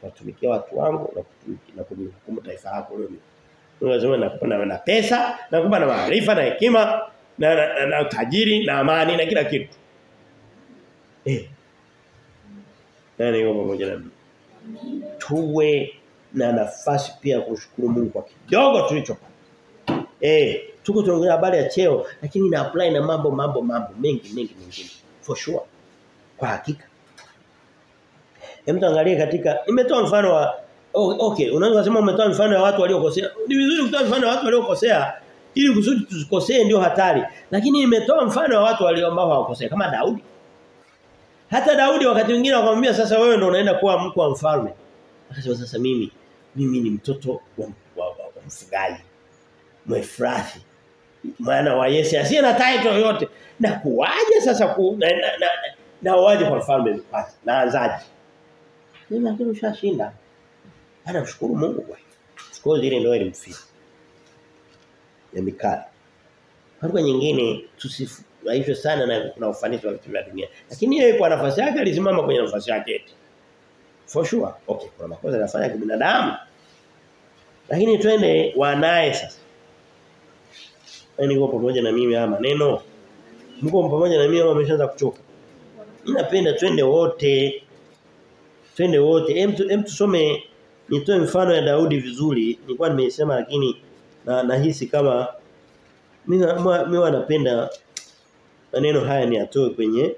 [SPEAKER 1] kuwatumikia watu wangu na kutumikia na kuhukumu taifa lako wewe. Lazima nakupa na, na pesa, nakupa na maarifa na hekima na, na, na, na utajiri na amani na kila kitu. Eh. Nani yuko pamoja na mimi? Tuwe na nafasi pia kushukuru Mungu kwa kidogo tulichopata. Eh, tuko tunaongelea habari ya cheo lakini ina apply na mambo mambo mambo mengi mengi mengine. For sure. Kwa hakika. Hem tuangalie katika nimetoa mfano wa oh, okay, unaweza kusema umetoa mfano wa watu waliokosea. Ni vizuri kutoa mfano wa watu waliokosea ili kusudi tusikosee ndio hatari. Lakini nimetoa mfano wa watu walio ambao hawakosea kama Daudi. Hata Daudi wakati mwingine akamwambia sasa wewe ndio unaenda kuwa mkuu wa mfalme. Akasema sasa mimi mimi ni mtoto wa, wa, wa, wa mfugaji. Mwefrathi. Maana wa Yese asiye na title yoyote. Na kuwaje sasa ku na, na, na, na, na waje kwa mfalme mpasi. Na anzaje. Mimi lakini ushashinda. Ana mshukuru Mungu kwa hiyo. Sikoo ile ndio ilimfia. Ya Mikali. Kwa nyingine tusifurahishwe sana na na ufanisi wa vitu vya dunia. Lakini yeye kwa nafasi yake alisimama kwenye nafasi yake eti. For sure. Okay, kuna makosa anafanya kibinadamu. Lakini twende wanaye sasa. Yaani kwa pamoja na mimi haya maneno. Mko pamoja na mimi au ameshaanza kuchoka? Mimi napenda twende wote. Twende wote. Hem hem tusome nitoe mfano ya Daudi vizuri. Nilikuwa nimesema lakini na nahisi kama mimi mimi napenda maneno haya ni atoe kwenye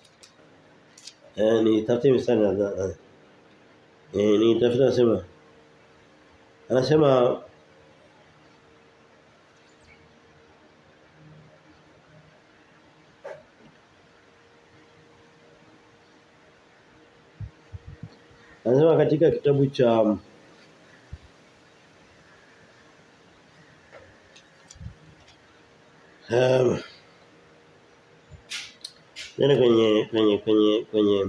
[SPEAKER 1] eh ni tafute mstari na eh ni tafuta nasema anasema Anasema katika kitabu cha um, Nene kwenye kwenye kwenye kwenye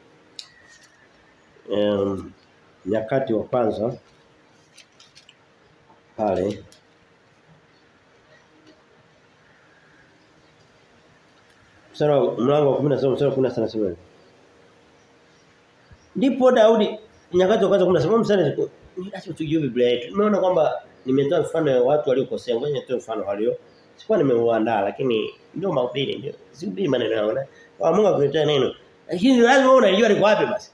[SPEAKER 1] um, nyakati wa kwanza pale Mstari mlango wa 17 mstari wa 17 anasema Ndipo Daudi nyakati wa kwanza 17 mstari acha tujue Biblia yetu. Nimeona kwamba nimetoa mfano wa watu waliokosea, ngoja nitoe mfano walio sikuwa nimeuandaa lakini ndio mahubiri ndio sihubiri maneno yangu na kwa Mungu akuletea neno lakini lazima unajua liko wapi basi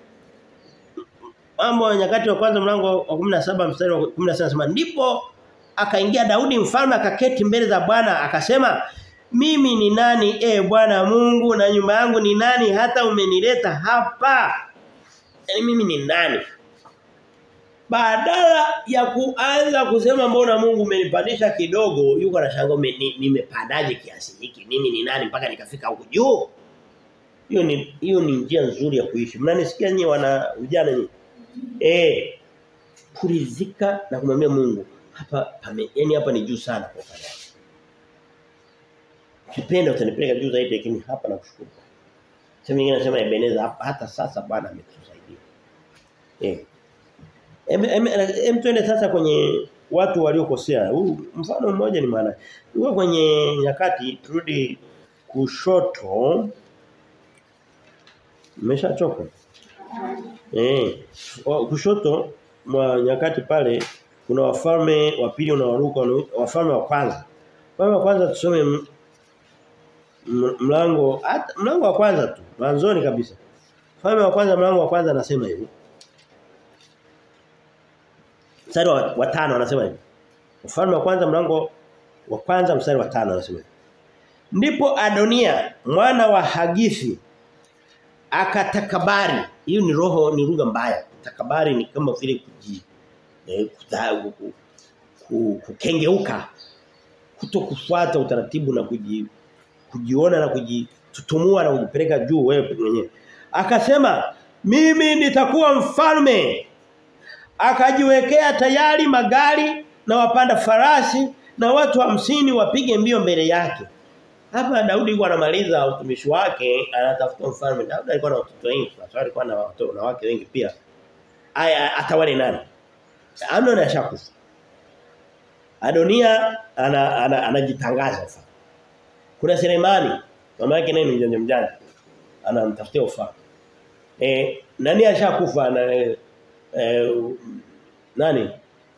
[SPEAKER 1] mambo ya nyakati wa kwanza mlango wa 17 mstari wa 17 anasema ndipo akaingia Daudi mfalme akaketi mbele za Bwana akasema mimi ni nani e Bwana Mungu na nyumba yangu ni nani hata umenileta hapa yani mimi ni nani badala ya kuanza kusema mbona Mungu umenipandisha kidogo yuko anashangaa nimepandaje ni kiasi hiki mimi ni nani mpaka nikafika huko juu hiyo ni hiyo ni njia nzuri ya kuishi mnanisikia nyinyi wana vijana nyinyi eh kuridhika na kumwambia Mungu hapa pame yani hapa ni juu sana kwa upande Kipenda utanipeleka juu zaidi lakini hapa nakushukuru. Sema nyingine nasema Ebeneza hapa hata sasa Bwana ametusaidia. Eh. Em, em, em tuende sasa kwenye watu waliokosea. Huu mfano mmoja ni maana. Uko kwenye nyakati turudi kushoto. Umeshachoka? Eh. Kushoto mwa nyakati pale kuna wafalme wa pili unawaruka wafalme wa kwanza. Wafalme wa kwanza tusome mlango hata mlango wa kwanza tu mwanzoni kabisa. Wafalme wa kwanza mlango wa kwanza anasema hivi. Mstari wa, wa tano anasema hivi. Ufalme wa kwanza mlango wa kwanza mstari wa tano anasema hivi. Ndipo Adonia mwana wa Hagithi akatakabari. Hiyo ni roho ni lugha mbaya. Takabari ni kama vile kuji eh, kukengeuka kuto kufuata utaratibu na kuji, kujiona na kujitutumua na kujipeleka juu wewe mwenyewe. Akasema mimi nitakuwa mfalme akajiwekea tayari magari na wapanda farasi na watu hamsini wapige mbio mbele yake. Hapa Daudi alikuwa anamaliza utumishi wake, anatafuta mfalme. Daudi alikuwa na watoto wengi, na alikuwa na watoto na wake wengi pia. Aya atawale nani? Amnon ashakufa. Adonia anajitangaza ana, ana ufalme. Kuna Selemani, mama yake naye ni mjanja mjanja. Anamtafutia ufalme. Eh, nani ashakufa na eh, nani?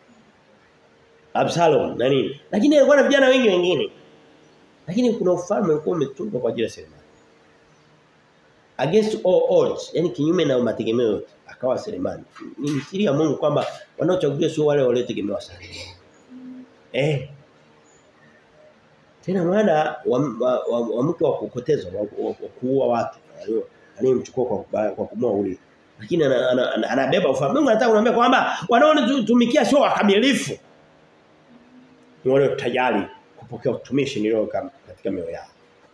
[SPEAKER 1] Absalom na nini. Lakini alikuwa na vijana wengi wengine. Lakini kuna ufalme ulikuwa umetungwa kwa ajili ya Selemani. Against all odds, yani kinyume na mategemeo yote, akawa Selemani. Ni siri ya Mungu kwamba wanaochaguliwa sio wale waliotegemewa sana. Eh. Tena mwana wa, wa, wa, wa mke wa kukoteza wa, wa, wa kuua watu aliyemchukua kwa kwa kumua uli. Lakini anabeba ana, ana, ana, ana ufalme. Mungu anataka kuniambia kwamba wanaonitumikia sio wakamilifu. Ni wale tayari kupokea utumishi nilio katika mioyo yao.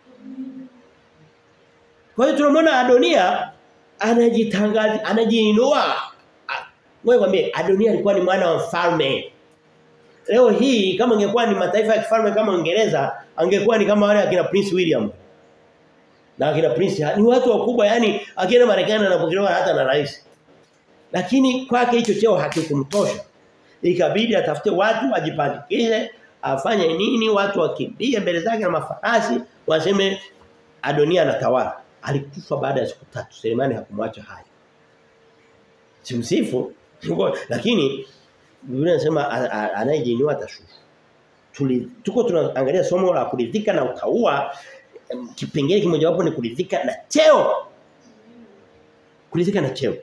[SPEAKER 1] Kwa hiyo tunamwona Adonia anajitangaza anajiinua. Wewe kwambie Adonia alikuwa ni mwana wa mfalme. Leo hii kama ingekuwa ni mataifa ya kifalme kama Uingereza, angekuwa ni kama wale akina Prince William. Na akina Prince ni watu wakubwa yani akienda Marekani anapokelewa hata na rais. Lakini kwake hicho cheo hakikumtosha. Ikabidi atafute watu wajipandikishe, afanye nini, watu wakimbie mbele zake na mafarasi, waseme Adonia anatawala. Alikufa baada ya siku tatu. Selemani hakumwacha hai. Simsifu lakini Biblia inasema anayejiinua atashushwa. Tuli tuko tunaangalia somo la kuridhika na utaua kipengele kimoja wapo ni kuridhika na cheo. Kuridhika na cheo.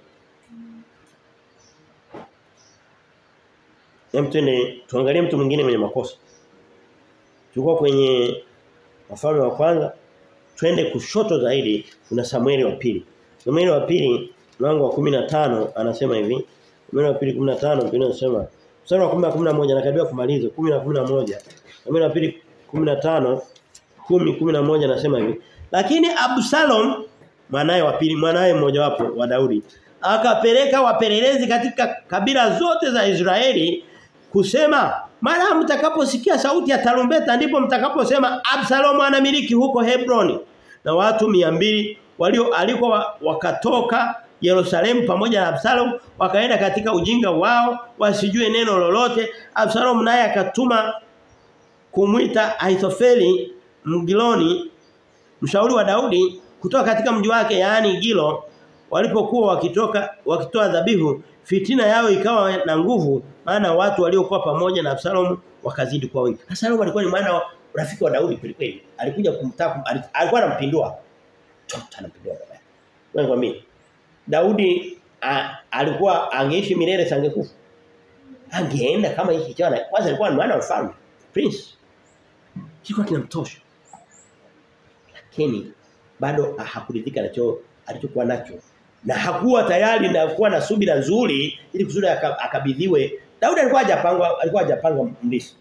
[SPEAKER 1] Hem tuende tuangalie mtu mwingine mwenye makosa. Tulikuwa kwenye wafalme wa kwanza twende kushoto zaidi kuna Samueli wa pili. Samueli wa pili mlango wa 15 anasema hivi Samueli wa pili 15 Biblia inasema mstari wa 10 11 nakaribia kumaliza 10 na 11 Samueli wa pili 15 10 11 anasema hivi lakini Absalom mwanae wa pili mwanae mmoja wapo wa Daudi akapeleka wapelelezi katika kabila zote za Israeli kusema mara mtakaposikia sauti ya tarumbeta ndipo mtakaposema Absalom anamiliki huko Hebroni na watu 200 walio alikuwa wakatoka Yerusalemu pamoja na Absalom wakaenda katika ujinga wao wasijue neno lolote Absalom naye akatuma kumwita Aithofeli Mgiloni mshauri wa Daudi kutoka katika mji wake yaani Gilo walipokuwa wakitoka wakitoa dhabihu fitina yao ikawa na nguvu maana watu waliokuwa pamoja na Absalom wakazidi kuwa wengi Absalom alikuwa ni mwana rafiki wa Daudi kweli kweli alikuja kumtaka alikuwa anampindua tota anampindua baba wewe kwa mimi Daudi a, alikuwa angeishi milele sangekufa angeenda kama hiki chana kwanza alikuwa ni mwana wa mfalme prince kilikuwa kinamtosha lakini bado hakuridhika nacho alichokuwa nacho na hakuwa tayari na kuwa na subira nzuri ili kusudi akabidhiwe Daudi alikuwa hajapangwa alikuwa hajapanga mlisi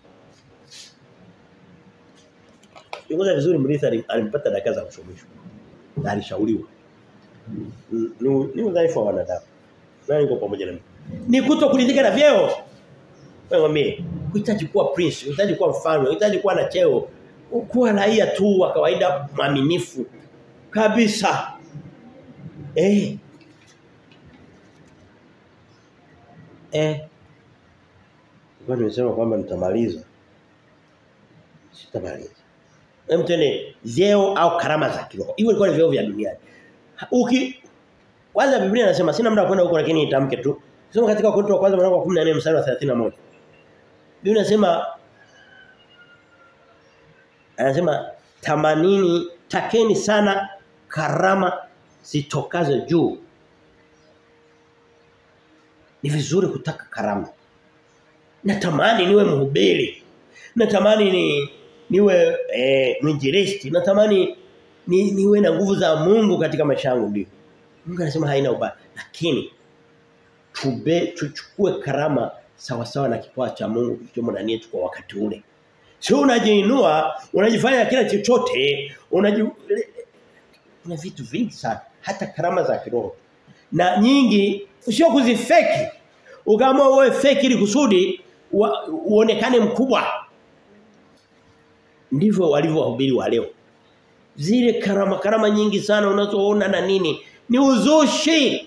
[SPEAKER 1] Kiongoza vizuri mlisi alimpata dakika za kushomeshwa na alishauriwa ni ni udhaifu wa wanadamu nani yuko pamoja na mimi ni kutokuridhika na vyeo wewe mimi unahitaji kuwa prince unahitaji kuwa mfalme unahitaji kuwa na cheo kuwa raia tu wa kawaida mwaminifu kabisa eh eh kwa nimesema kwamba nitamaliza sitamaliza hem tene vyeo au karama za kiroho hiyo ilikuwa ni vyeo vya duniani uki kwanza Biblia inasema sina muda kwenda huko lakini nitamke tu soma katika Wakorintho wa kwanza mlango wa 14 mstari wa 31 Biblia inasema anasema tamanini takeni sana karama zitokazo juu ni vizuri kutaka karama natamani niwe mhubiri natamani ni niwe eh, mwinjilisti natamani ni, niwe na nguvu za Mungu katika maisha yangu ndio Mungu anasema haina ubaya lakini tube tuchukue karama sawa sawa na kipawa cha Mungu kilichomo ndani yetu kwa wakati ule sio unajiinua unajifanya kila chochote unaji kuna vitu vingi sana hata karama za kiroho na nyingi sio kuzifeki ukaamua uwe fake ili kusudi uonekane mkubwa ndivyo walivyo wahubiri wa leo zile karama karama nyingi sana unazoona na nini ni uzushi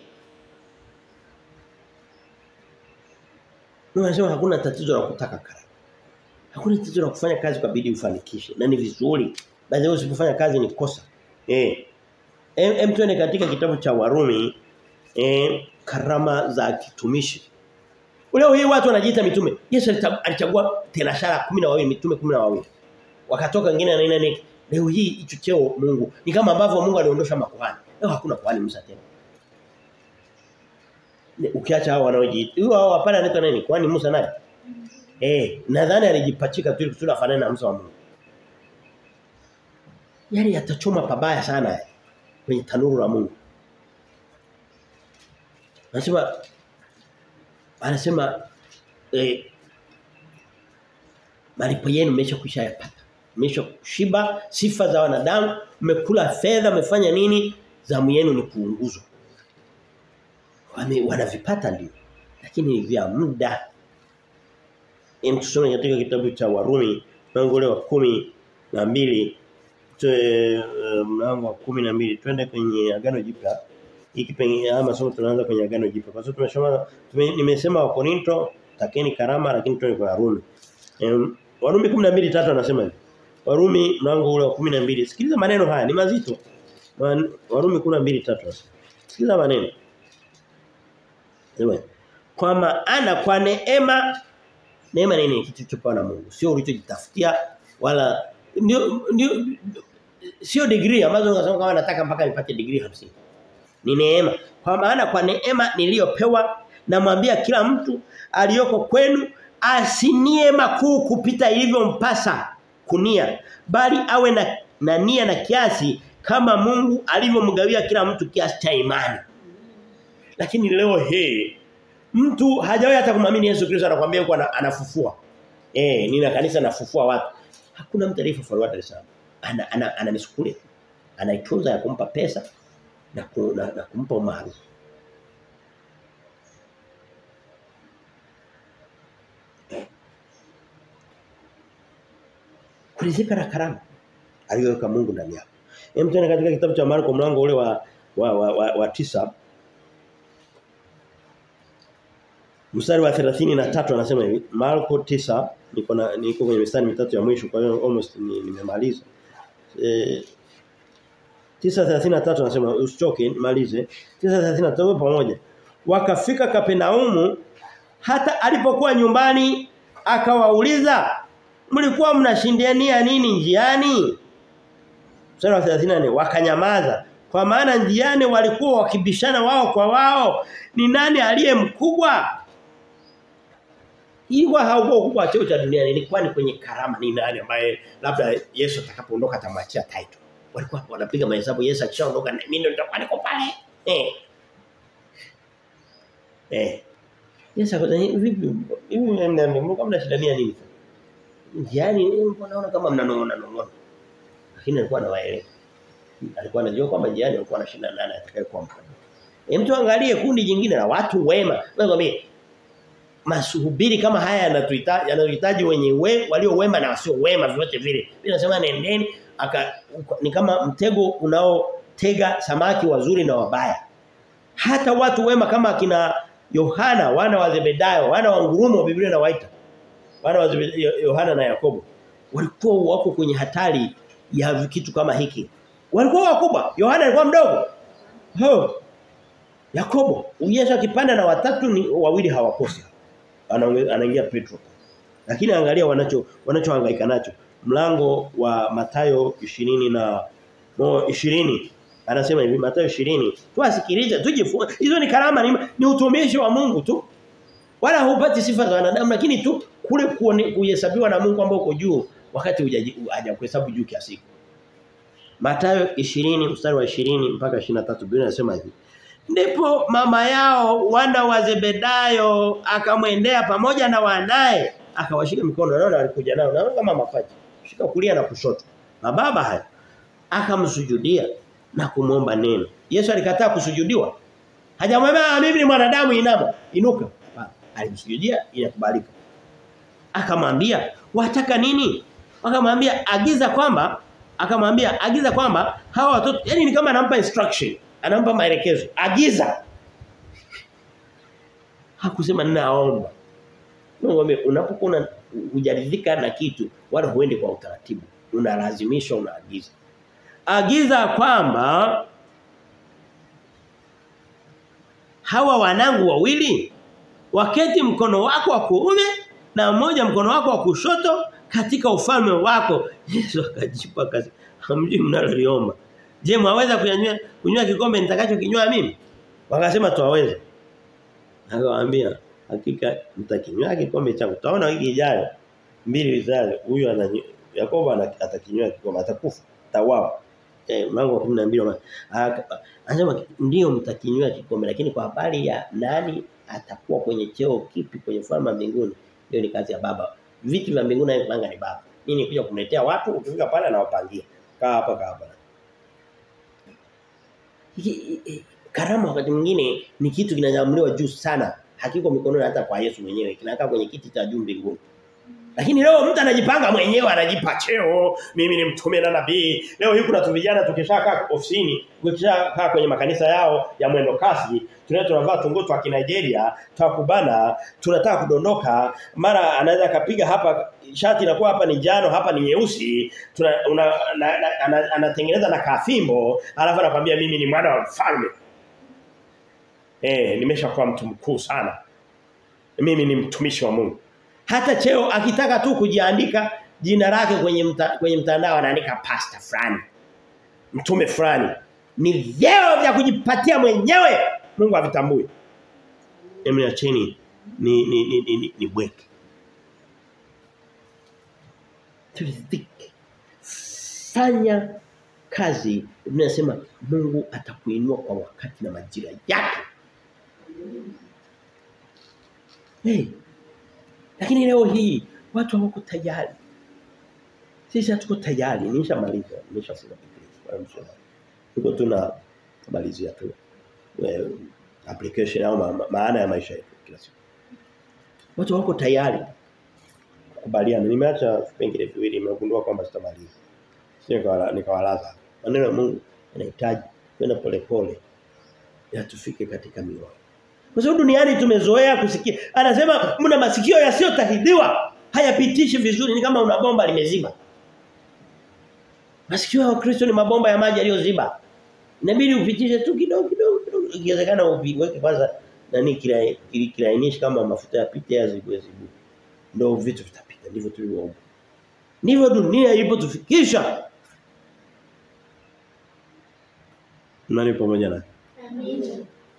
[SPEAKER 1] Unasema hakuna tatizo la kutaka karama. Hakuna tatizo la kufanya kazi kwa bidii ufanikishe na ni vizuri. Baadhi usipofanya kazi ni kosa. Eh. Em tuende katika kitabu cha Warumi eh, karama za kitumishi. Leo hii watu wanajiita mitume. Yesu alichagua tenashara 12 mitume 12. Wakatoka wengine na nini Leo hii hicho cheo Mungu ni kama ambavyo Mungu aliondosha makuhani. Leo hakuna kuhani Musa tena. Ukiacha hao wanaojiita. Huyo hao hapana anaitwa nani? Kuhani Musa naye. Eh, nadhani alijipachika tu kusudi afanane na Musa wa Mungu. Yaani atachoma pabaya sana kwenye tanuru la Mungu. Anasema anasema eh malipo yenu mmeshakwisha yapata. Mmeshashiba sifa za wanadamu, mmekula fedha, mmefanya nini? Zamu yenu ni kuunguzwa. Wame wanavipata ndio. Lakini vya muda. Hem tusome katika kitabu cha Warumi mlango ule wa kumi na mbili mlango wa kumi na mbili twende kwenye agano jipya hiki pengine ama masomo tunaanza kwenye agano jipya kwa sababu tumesoma tume, nimesema wa Korinto takeni karama lakini tuende kwa Warumi um, Warumi 12:3 anasema hivi Warumi mlango ule wa 12 sikiliza maneno haya ni mazito Warumi 12:3 sikiliza maneno Sema kwa maana kwa neema neema ni nini kitu chopewa na Mungu sio ulichojitafutia wala ndio ndio sio degree ambazo unasema kama nataka mpaka nipate degree 50 ni neema kwa maana kwa neema niliyopewa namwambia kila mtu aliyoko kwenu asinie makuu kupita ilivyompasa kunia bali awe na, na nia na kiasi kama Mungu alivyomgawia kila mtu kiasi cha imani lakini leo hii mtu hajawahi hata kumwamini Yesu Kristo anakuambia yuko anafufua eh nina kanisa nafufua watu hakuna mtu aliyefufuliwa Dar es Salaam ana ana, ana misukule anaitunza ya kumpa pesa na, ku, na, na kumpa umaarufu kurizika na karama aliyoweka Mungu ndani yako. Hem tena katika kitabu cha Marko mlango ule wa wa, wa, wa, wa tisa Mstari wa 33 anasema hivi Marko 9 niko na niko kwenye mistari mitatu ya mwisho kwa hiyo almost nimemaliza. Eh 9:33 anasema usichoke malize 9:33 pamoja wakafika Kapenaumu hata alipokuwa nyumbani akawauliza mlikuwa mnashindiania nini njiani Mstari wa 34 wakanyamaza kwa maana njiani walikuwa wakibishana wao kwa wao ni nani aliye mkubwa Ilikuwa haukuwa ukubwa cheo cha duniani ilikuwa ni kwenye karama ni nani ambaye labda Yesu atakapoondoka atamwachia title walikuwa wanapiga mahesabu Yesu akishaondoka mimi ndo nitakuwa niko pale eh eh Yesu akasema vipi hivi mnaambia kama mnashindania nini Yaani naona kama mnanong'ona nong'ona lakini alikuwa anawaelewa alikuwa anajua kwamba njiani alikuwa anashinda nani atakayekuwa mkubwa Hem mtu angalie kundi jingine la watu wema nakwambia masuhubiri kama haya yanatuhitaji yanahitaji wenye we, walio wema na wasio wema vyote vile. Mimi nasema nendeni aka ni kama mtego unaotega samaki wazuri na wabaya. Hata watu wema kama akina Yohana wana wa Zebedayo, wana wa ngurumo Biblia inawaita. Wana wa Yohana na Yakobo walikuwa wako kwenye hatari ya kitu kama hiki. Walikuwa wakubwa. Yohana alikuwa mdogo. Ho. Yakobo, Yesu akipanda na watatu ni wawili hawakosi anaingia Petro. Lakini angalia wanacho wanachohangaika nacho. Mlango wa Matayo 20 na no, 20 anasema hivi Matayo 20 tuasikilize tujifunze hizo ni karama ni, ni utumishi wa Mungu tu. Wala hupati sifa za wanadamu lakini tu kule kuhesabiwa na Mungu ambao uko juu wakati haja kuhesabu juu kiasi. Matayo 20 mstari wa 20 mpaka 23 Biblia inasema hivi Ndipo mama yao wana wa Zebedayo akamwendea pamoja na wanaye akawashika mikono naona alikuja nao naona kama mapacha shika kulia na kushoto na baba haya akamsujudia na kumwomba neno Yesu alikataa kusujudiwa hajamwambia mimi ni mwanadamu inama inuka alimsujudia inakubalika akamwambia wataka nini akamwambia agiza kwamba akamwambia agiza kwamba hawa watoto yani ni kama anampa instruction anampa maelekezo agiza hakusema ninaomba ngombe unapokuwa hujaridhika na kitu wala huende kwa utaratibu unalazimishwa unaagiza agiza kwamba hawa wanangu wawili waketi mkono wako wa kuume na mmoja mkono wako wa kushoto katika ufalme wako. Yesu akajipa kazi. Hamjui mnaloliomba. Je, mwaweza kunywa kunywa kikombe nitakacho kinywa mimi? Wakasema tuwaweze. Akawaambia hakika mtakinywa kikombe changu. Tutaona wiki ijayo mbili zijazo huyu ana Yakobo atakinywa kikombe atakufa. Tawawa. Eh mlango wa 12 anasema ndio mtakinywa kikombe lakini kwa habari ya nani atakuwa kwenye cheo kipi kwenye ufalme wa mbinguni hiyo ni kazi ya baba. Vitu vya mbinguni anayepanga ni baba. Mimi kuja kumletea watu ukifika pale anawapangia. Kaa hapa kaa hapa. Karama wakati mwingine ni kitu kinanyamliwa juu sana. Hakiko mikononi hata kwa Yesu mwenyewe. Kinakaa kwenye kiti cha juu mbinguni. Lakini leo mtu anajipanga mwenyewe anajipa cheo, mimi ni mtume na nabii. Leo hii kuna tu vijana tukishakaa ofisini, tukishakaa kwenye makanisa yao ya mwendo kasi, tunaenda tunavaa tunguo twa Nigeria, twakubana, tunataka kudondoka, mara anaweza kapiga hapa shati inakuwa hapa ni njano, hapa ni nyeusi, tuna una, na, na, ana, anatengeneza na kafimbo, alafu anakuambia mimi ni mwana wa mfalme. Eh, nimeshakuwa mtu mkuu sana. Mimi ni mtumishi wa Mungu. Hata cheo akitaka tu kujiandika jina lake kwenye mta, kwenye mtandao anaandika pastor fulani. Mtume fulani. Ni vyeo vya kujipatia mwenyewe. Mungu avitambue. Emni acheni ni ni ni ni, ni, ni bweke. Turidhike. Fanya kazi tunasema Mungu atakuinua kwa wakati na majira yake. Hey, lakini leo hii watu hawako tayari. Sisi hatuko tayari. Nimeshamaliza, nimeshafunga Biblia. Tuko tuna malizia tu. Well, application au ma, maana ya maisha yetu kila siku. Watu wako tayari kukubaliana. Nimeacha vipengele viwili nimegundua kwamba sitamaliza. Sio nikawalaza. Maneno ya Mungu yanahitaji kwenda polepole. Ya tufike katika mioyo. Kwa sababu duniani tumezoea kusikia. Anasema mna masikio yasiyotahidiwa. Hayapitishi vizuri ni kama una bomba limeziba. Masikio ya Wakristo ni mabomba ya maji yaliyoziba. Inabidi upitishe tu kidogo kidogo kidogo. Ikiwezekana uweke kwanza nani kila kilainishi kama mafuta yapite yazibwe zibu. Ndio vitu vitapita. Ndivyo tulivyoomba. Ndivyo dunia ilipotufikisha. Nani pamoja na? Amina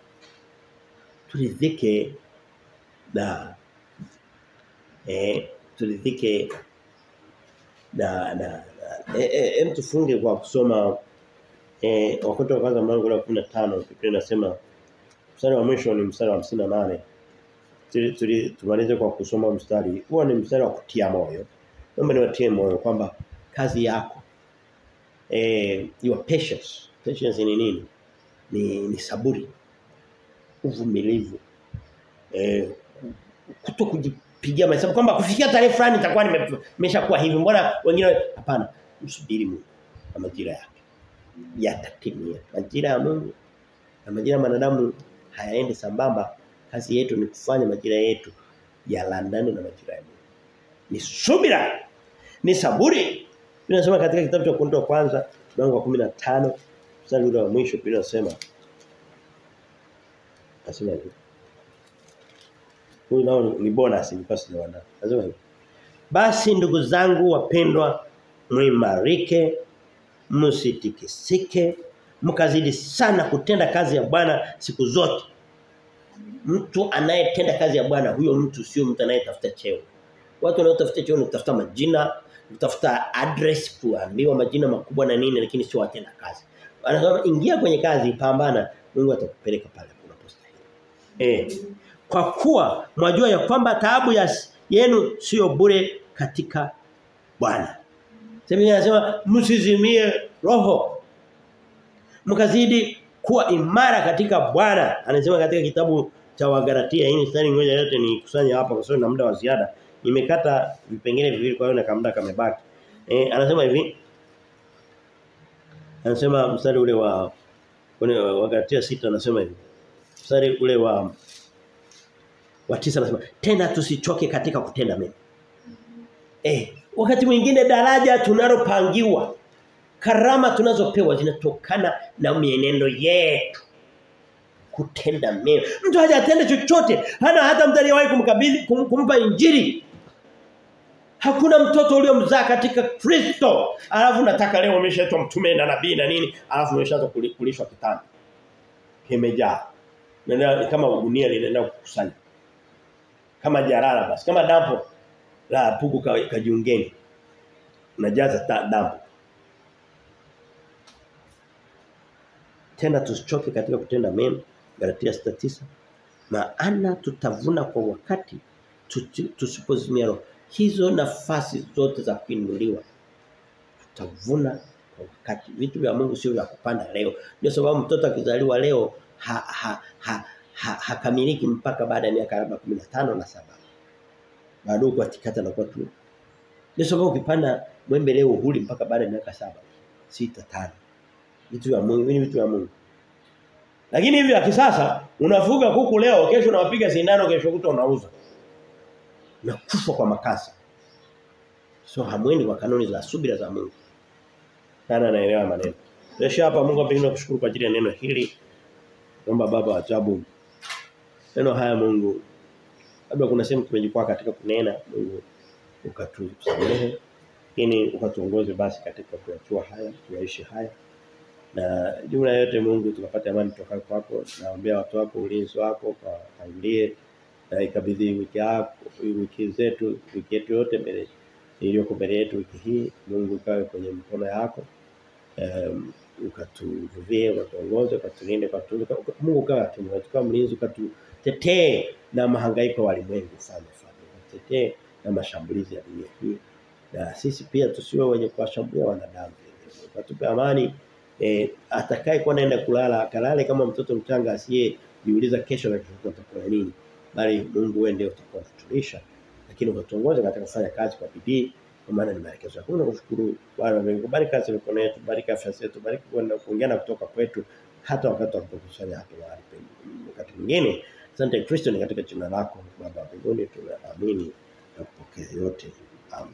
[SPEAKER 1] turidhike na eh turidhike na na eh, eh, eh tufunge kwa kusoma eh wakati wa kwanza mlango wa 15 Biblia inasema mstari wa mwisho ni mstari wa 58 tuli, tuli tumalize kwa kusoma mstari huo ni mstari wa kutia moyo naomba niwatie moyo kwamba kazi yako eh your patience patience ni nini ni ni saburi uvumilivu eh kuto kujipigia mahesabu kwamba kufikia tarehe fulani itakuwa nimeshakuwa hivi mbona wengine hapana msubiri Mungu na majira yake yatatimia majira ya Mungu na majira ya wanadamu hayaendi sambamba kazi yetu ni kufanya majira yetu yalandane na majira ya Mungu ni subira ni saburi tunasema katika kitabu cha Korinto kwanza mlango wa 15 mstari ule wa mwisho pia nasema Nasema hivi. Huyu nao ni bonus nilikuwa sijaona. Nasema hivi. Basi ndugu zangu wapendwa mwimarike msitikisike mkazidi sana kutenda kazi ya Bwana siku zote. Mtu anayetenda kazi ya Bwana huyo mtu sio mtu anayetafuta cheo. Watu wanaotafuta cheo ni kutafuta majina, kutafuta address, kuambiwa majina makubwa na nini lakini sio watenda kazi. Anasema ingia kwenye kazi, pambana, Mungu atakupeleka pale. Eh. Kwa kuwa mwajua ya kwamba taabu ya yenu sio bure katika Bwana. Sema anasema msizimie roho. Mkazidi kuwa imara katika Bwana. Anasema katika kitabu cha Wagalatia hii mstari ngoja yote ni kusanya hapa kwa sababu na muda wa ziada. Nimekata vipengele viwili kwa hiyo na kamda kamebaki. Eh anasema hivi. Anasema mstari ule wa kwenye Wagalatia 6 anasema hivi mstari ule wa wa tisa anasema tena tusichoke katika kutenda mema. Eh, wakati mwingine daraja tunalopangiwa karama tunazopewa zinatokana na mienendo yetu. kutenda mema. Mtu hajatenda chochote, hana hata mtu aliyewahi kumkabidhi kum, kumpa injili. Hakuna mtoto uliomzaa katika Kristo. Alafu nataka leo umeshaitwa mtume na nabii na nini, alafu umeshaanza kulishwa kitanda. Kimejaa. Nenda kama gunia linaenda kukusanya. Kama jarara basi, kama dampo la pugu kajiungeni. Unajaza dampo. Tena tusichoke katika kutenda mema. Galatia 6:9. Maana tutavuna kwa wakati tusipozimia roho. Hizo nafasi zote za kuinuliwa tutavuna kwa wakati. Vitu vya Mungu sio vya kupanda leo. Ndio sababu mtoto akizaliwa leo ha, ha, ha, ha, hakamiliki mpaka baada ya miaka labda 15 na saba. Bado kwa tikata na kwa tu. Ndio sababu ukipanda mwembe leo huli mpaka baada ya miaka saba, sita, tano. Vitu vya Mungu, ni vitu vya Mungu. Lakini hivi ya kisasa unafuga kuku leo, kesho unawapiga sindano, kesho kuta unauza. Na kufa kwa makasi. So hamwendi kwa kanuni za subira za Mungu. Sana naelewa maneno. Kesho hapa Mungu apende kushukuru kwa ajili ya neno hili. Naomba baba wa ajabu. Neno haya Mungu labda kuna sehemu tumejikwaa katika kunena Mungu ukatusamehe lakini ukatuongoze basi katika kuyachua haya tuyaishi haya na jumla yote Mungu tukapata amani kutoka kwako naombea watu wako ulinzi wako kwa tangulie na ikabidhi wiki yako wiki zetu wiki yetu yote mbele iliyoko mbele yetu wiki hii Mungu kawe kwenye mkono yako um, ukatuvuvie ukatuongoze ukatulinde ukatulinde Mungu kawe atumu tukawa mlinzi ukatutetee na mahangaiko ya walimwengu sana sana ukatetee na mashambulizi ya dunia hii na sisi pia tusiwe wenye kuwashambulia wanadamu ukatupe amani eh, atakaye kuwa naenda kulala akalale kama mtoto mchanga asiye jiuliza kesho na kesho tutakula nini bali Mungu wewe ndiye utakuwa kutulisha lakini ukatuongoza katika kufanya kazi kwa bidii kwa maana ni maelekezo yako na kushukuru Bwana Mungu bariki kazi mikono yetu bariki afya zetu bariki kwenda kuongea kutoka kwetu hata wakati tunapokusanya hapa mahali wakati mwingine asante Kristo ni katika jina lako baba mbinguni tunaamini na kupokea yote amen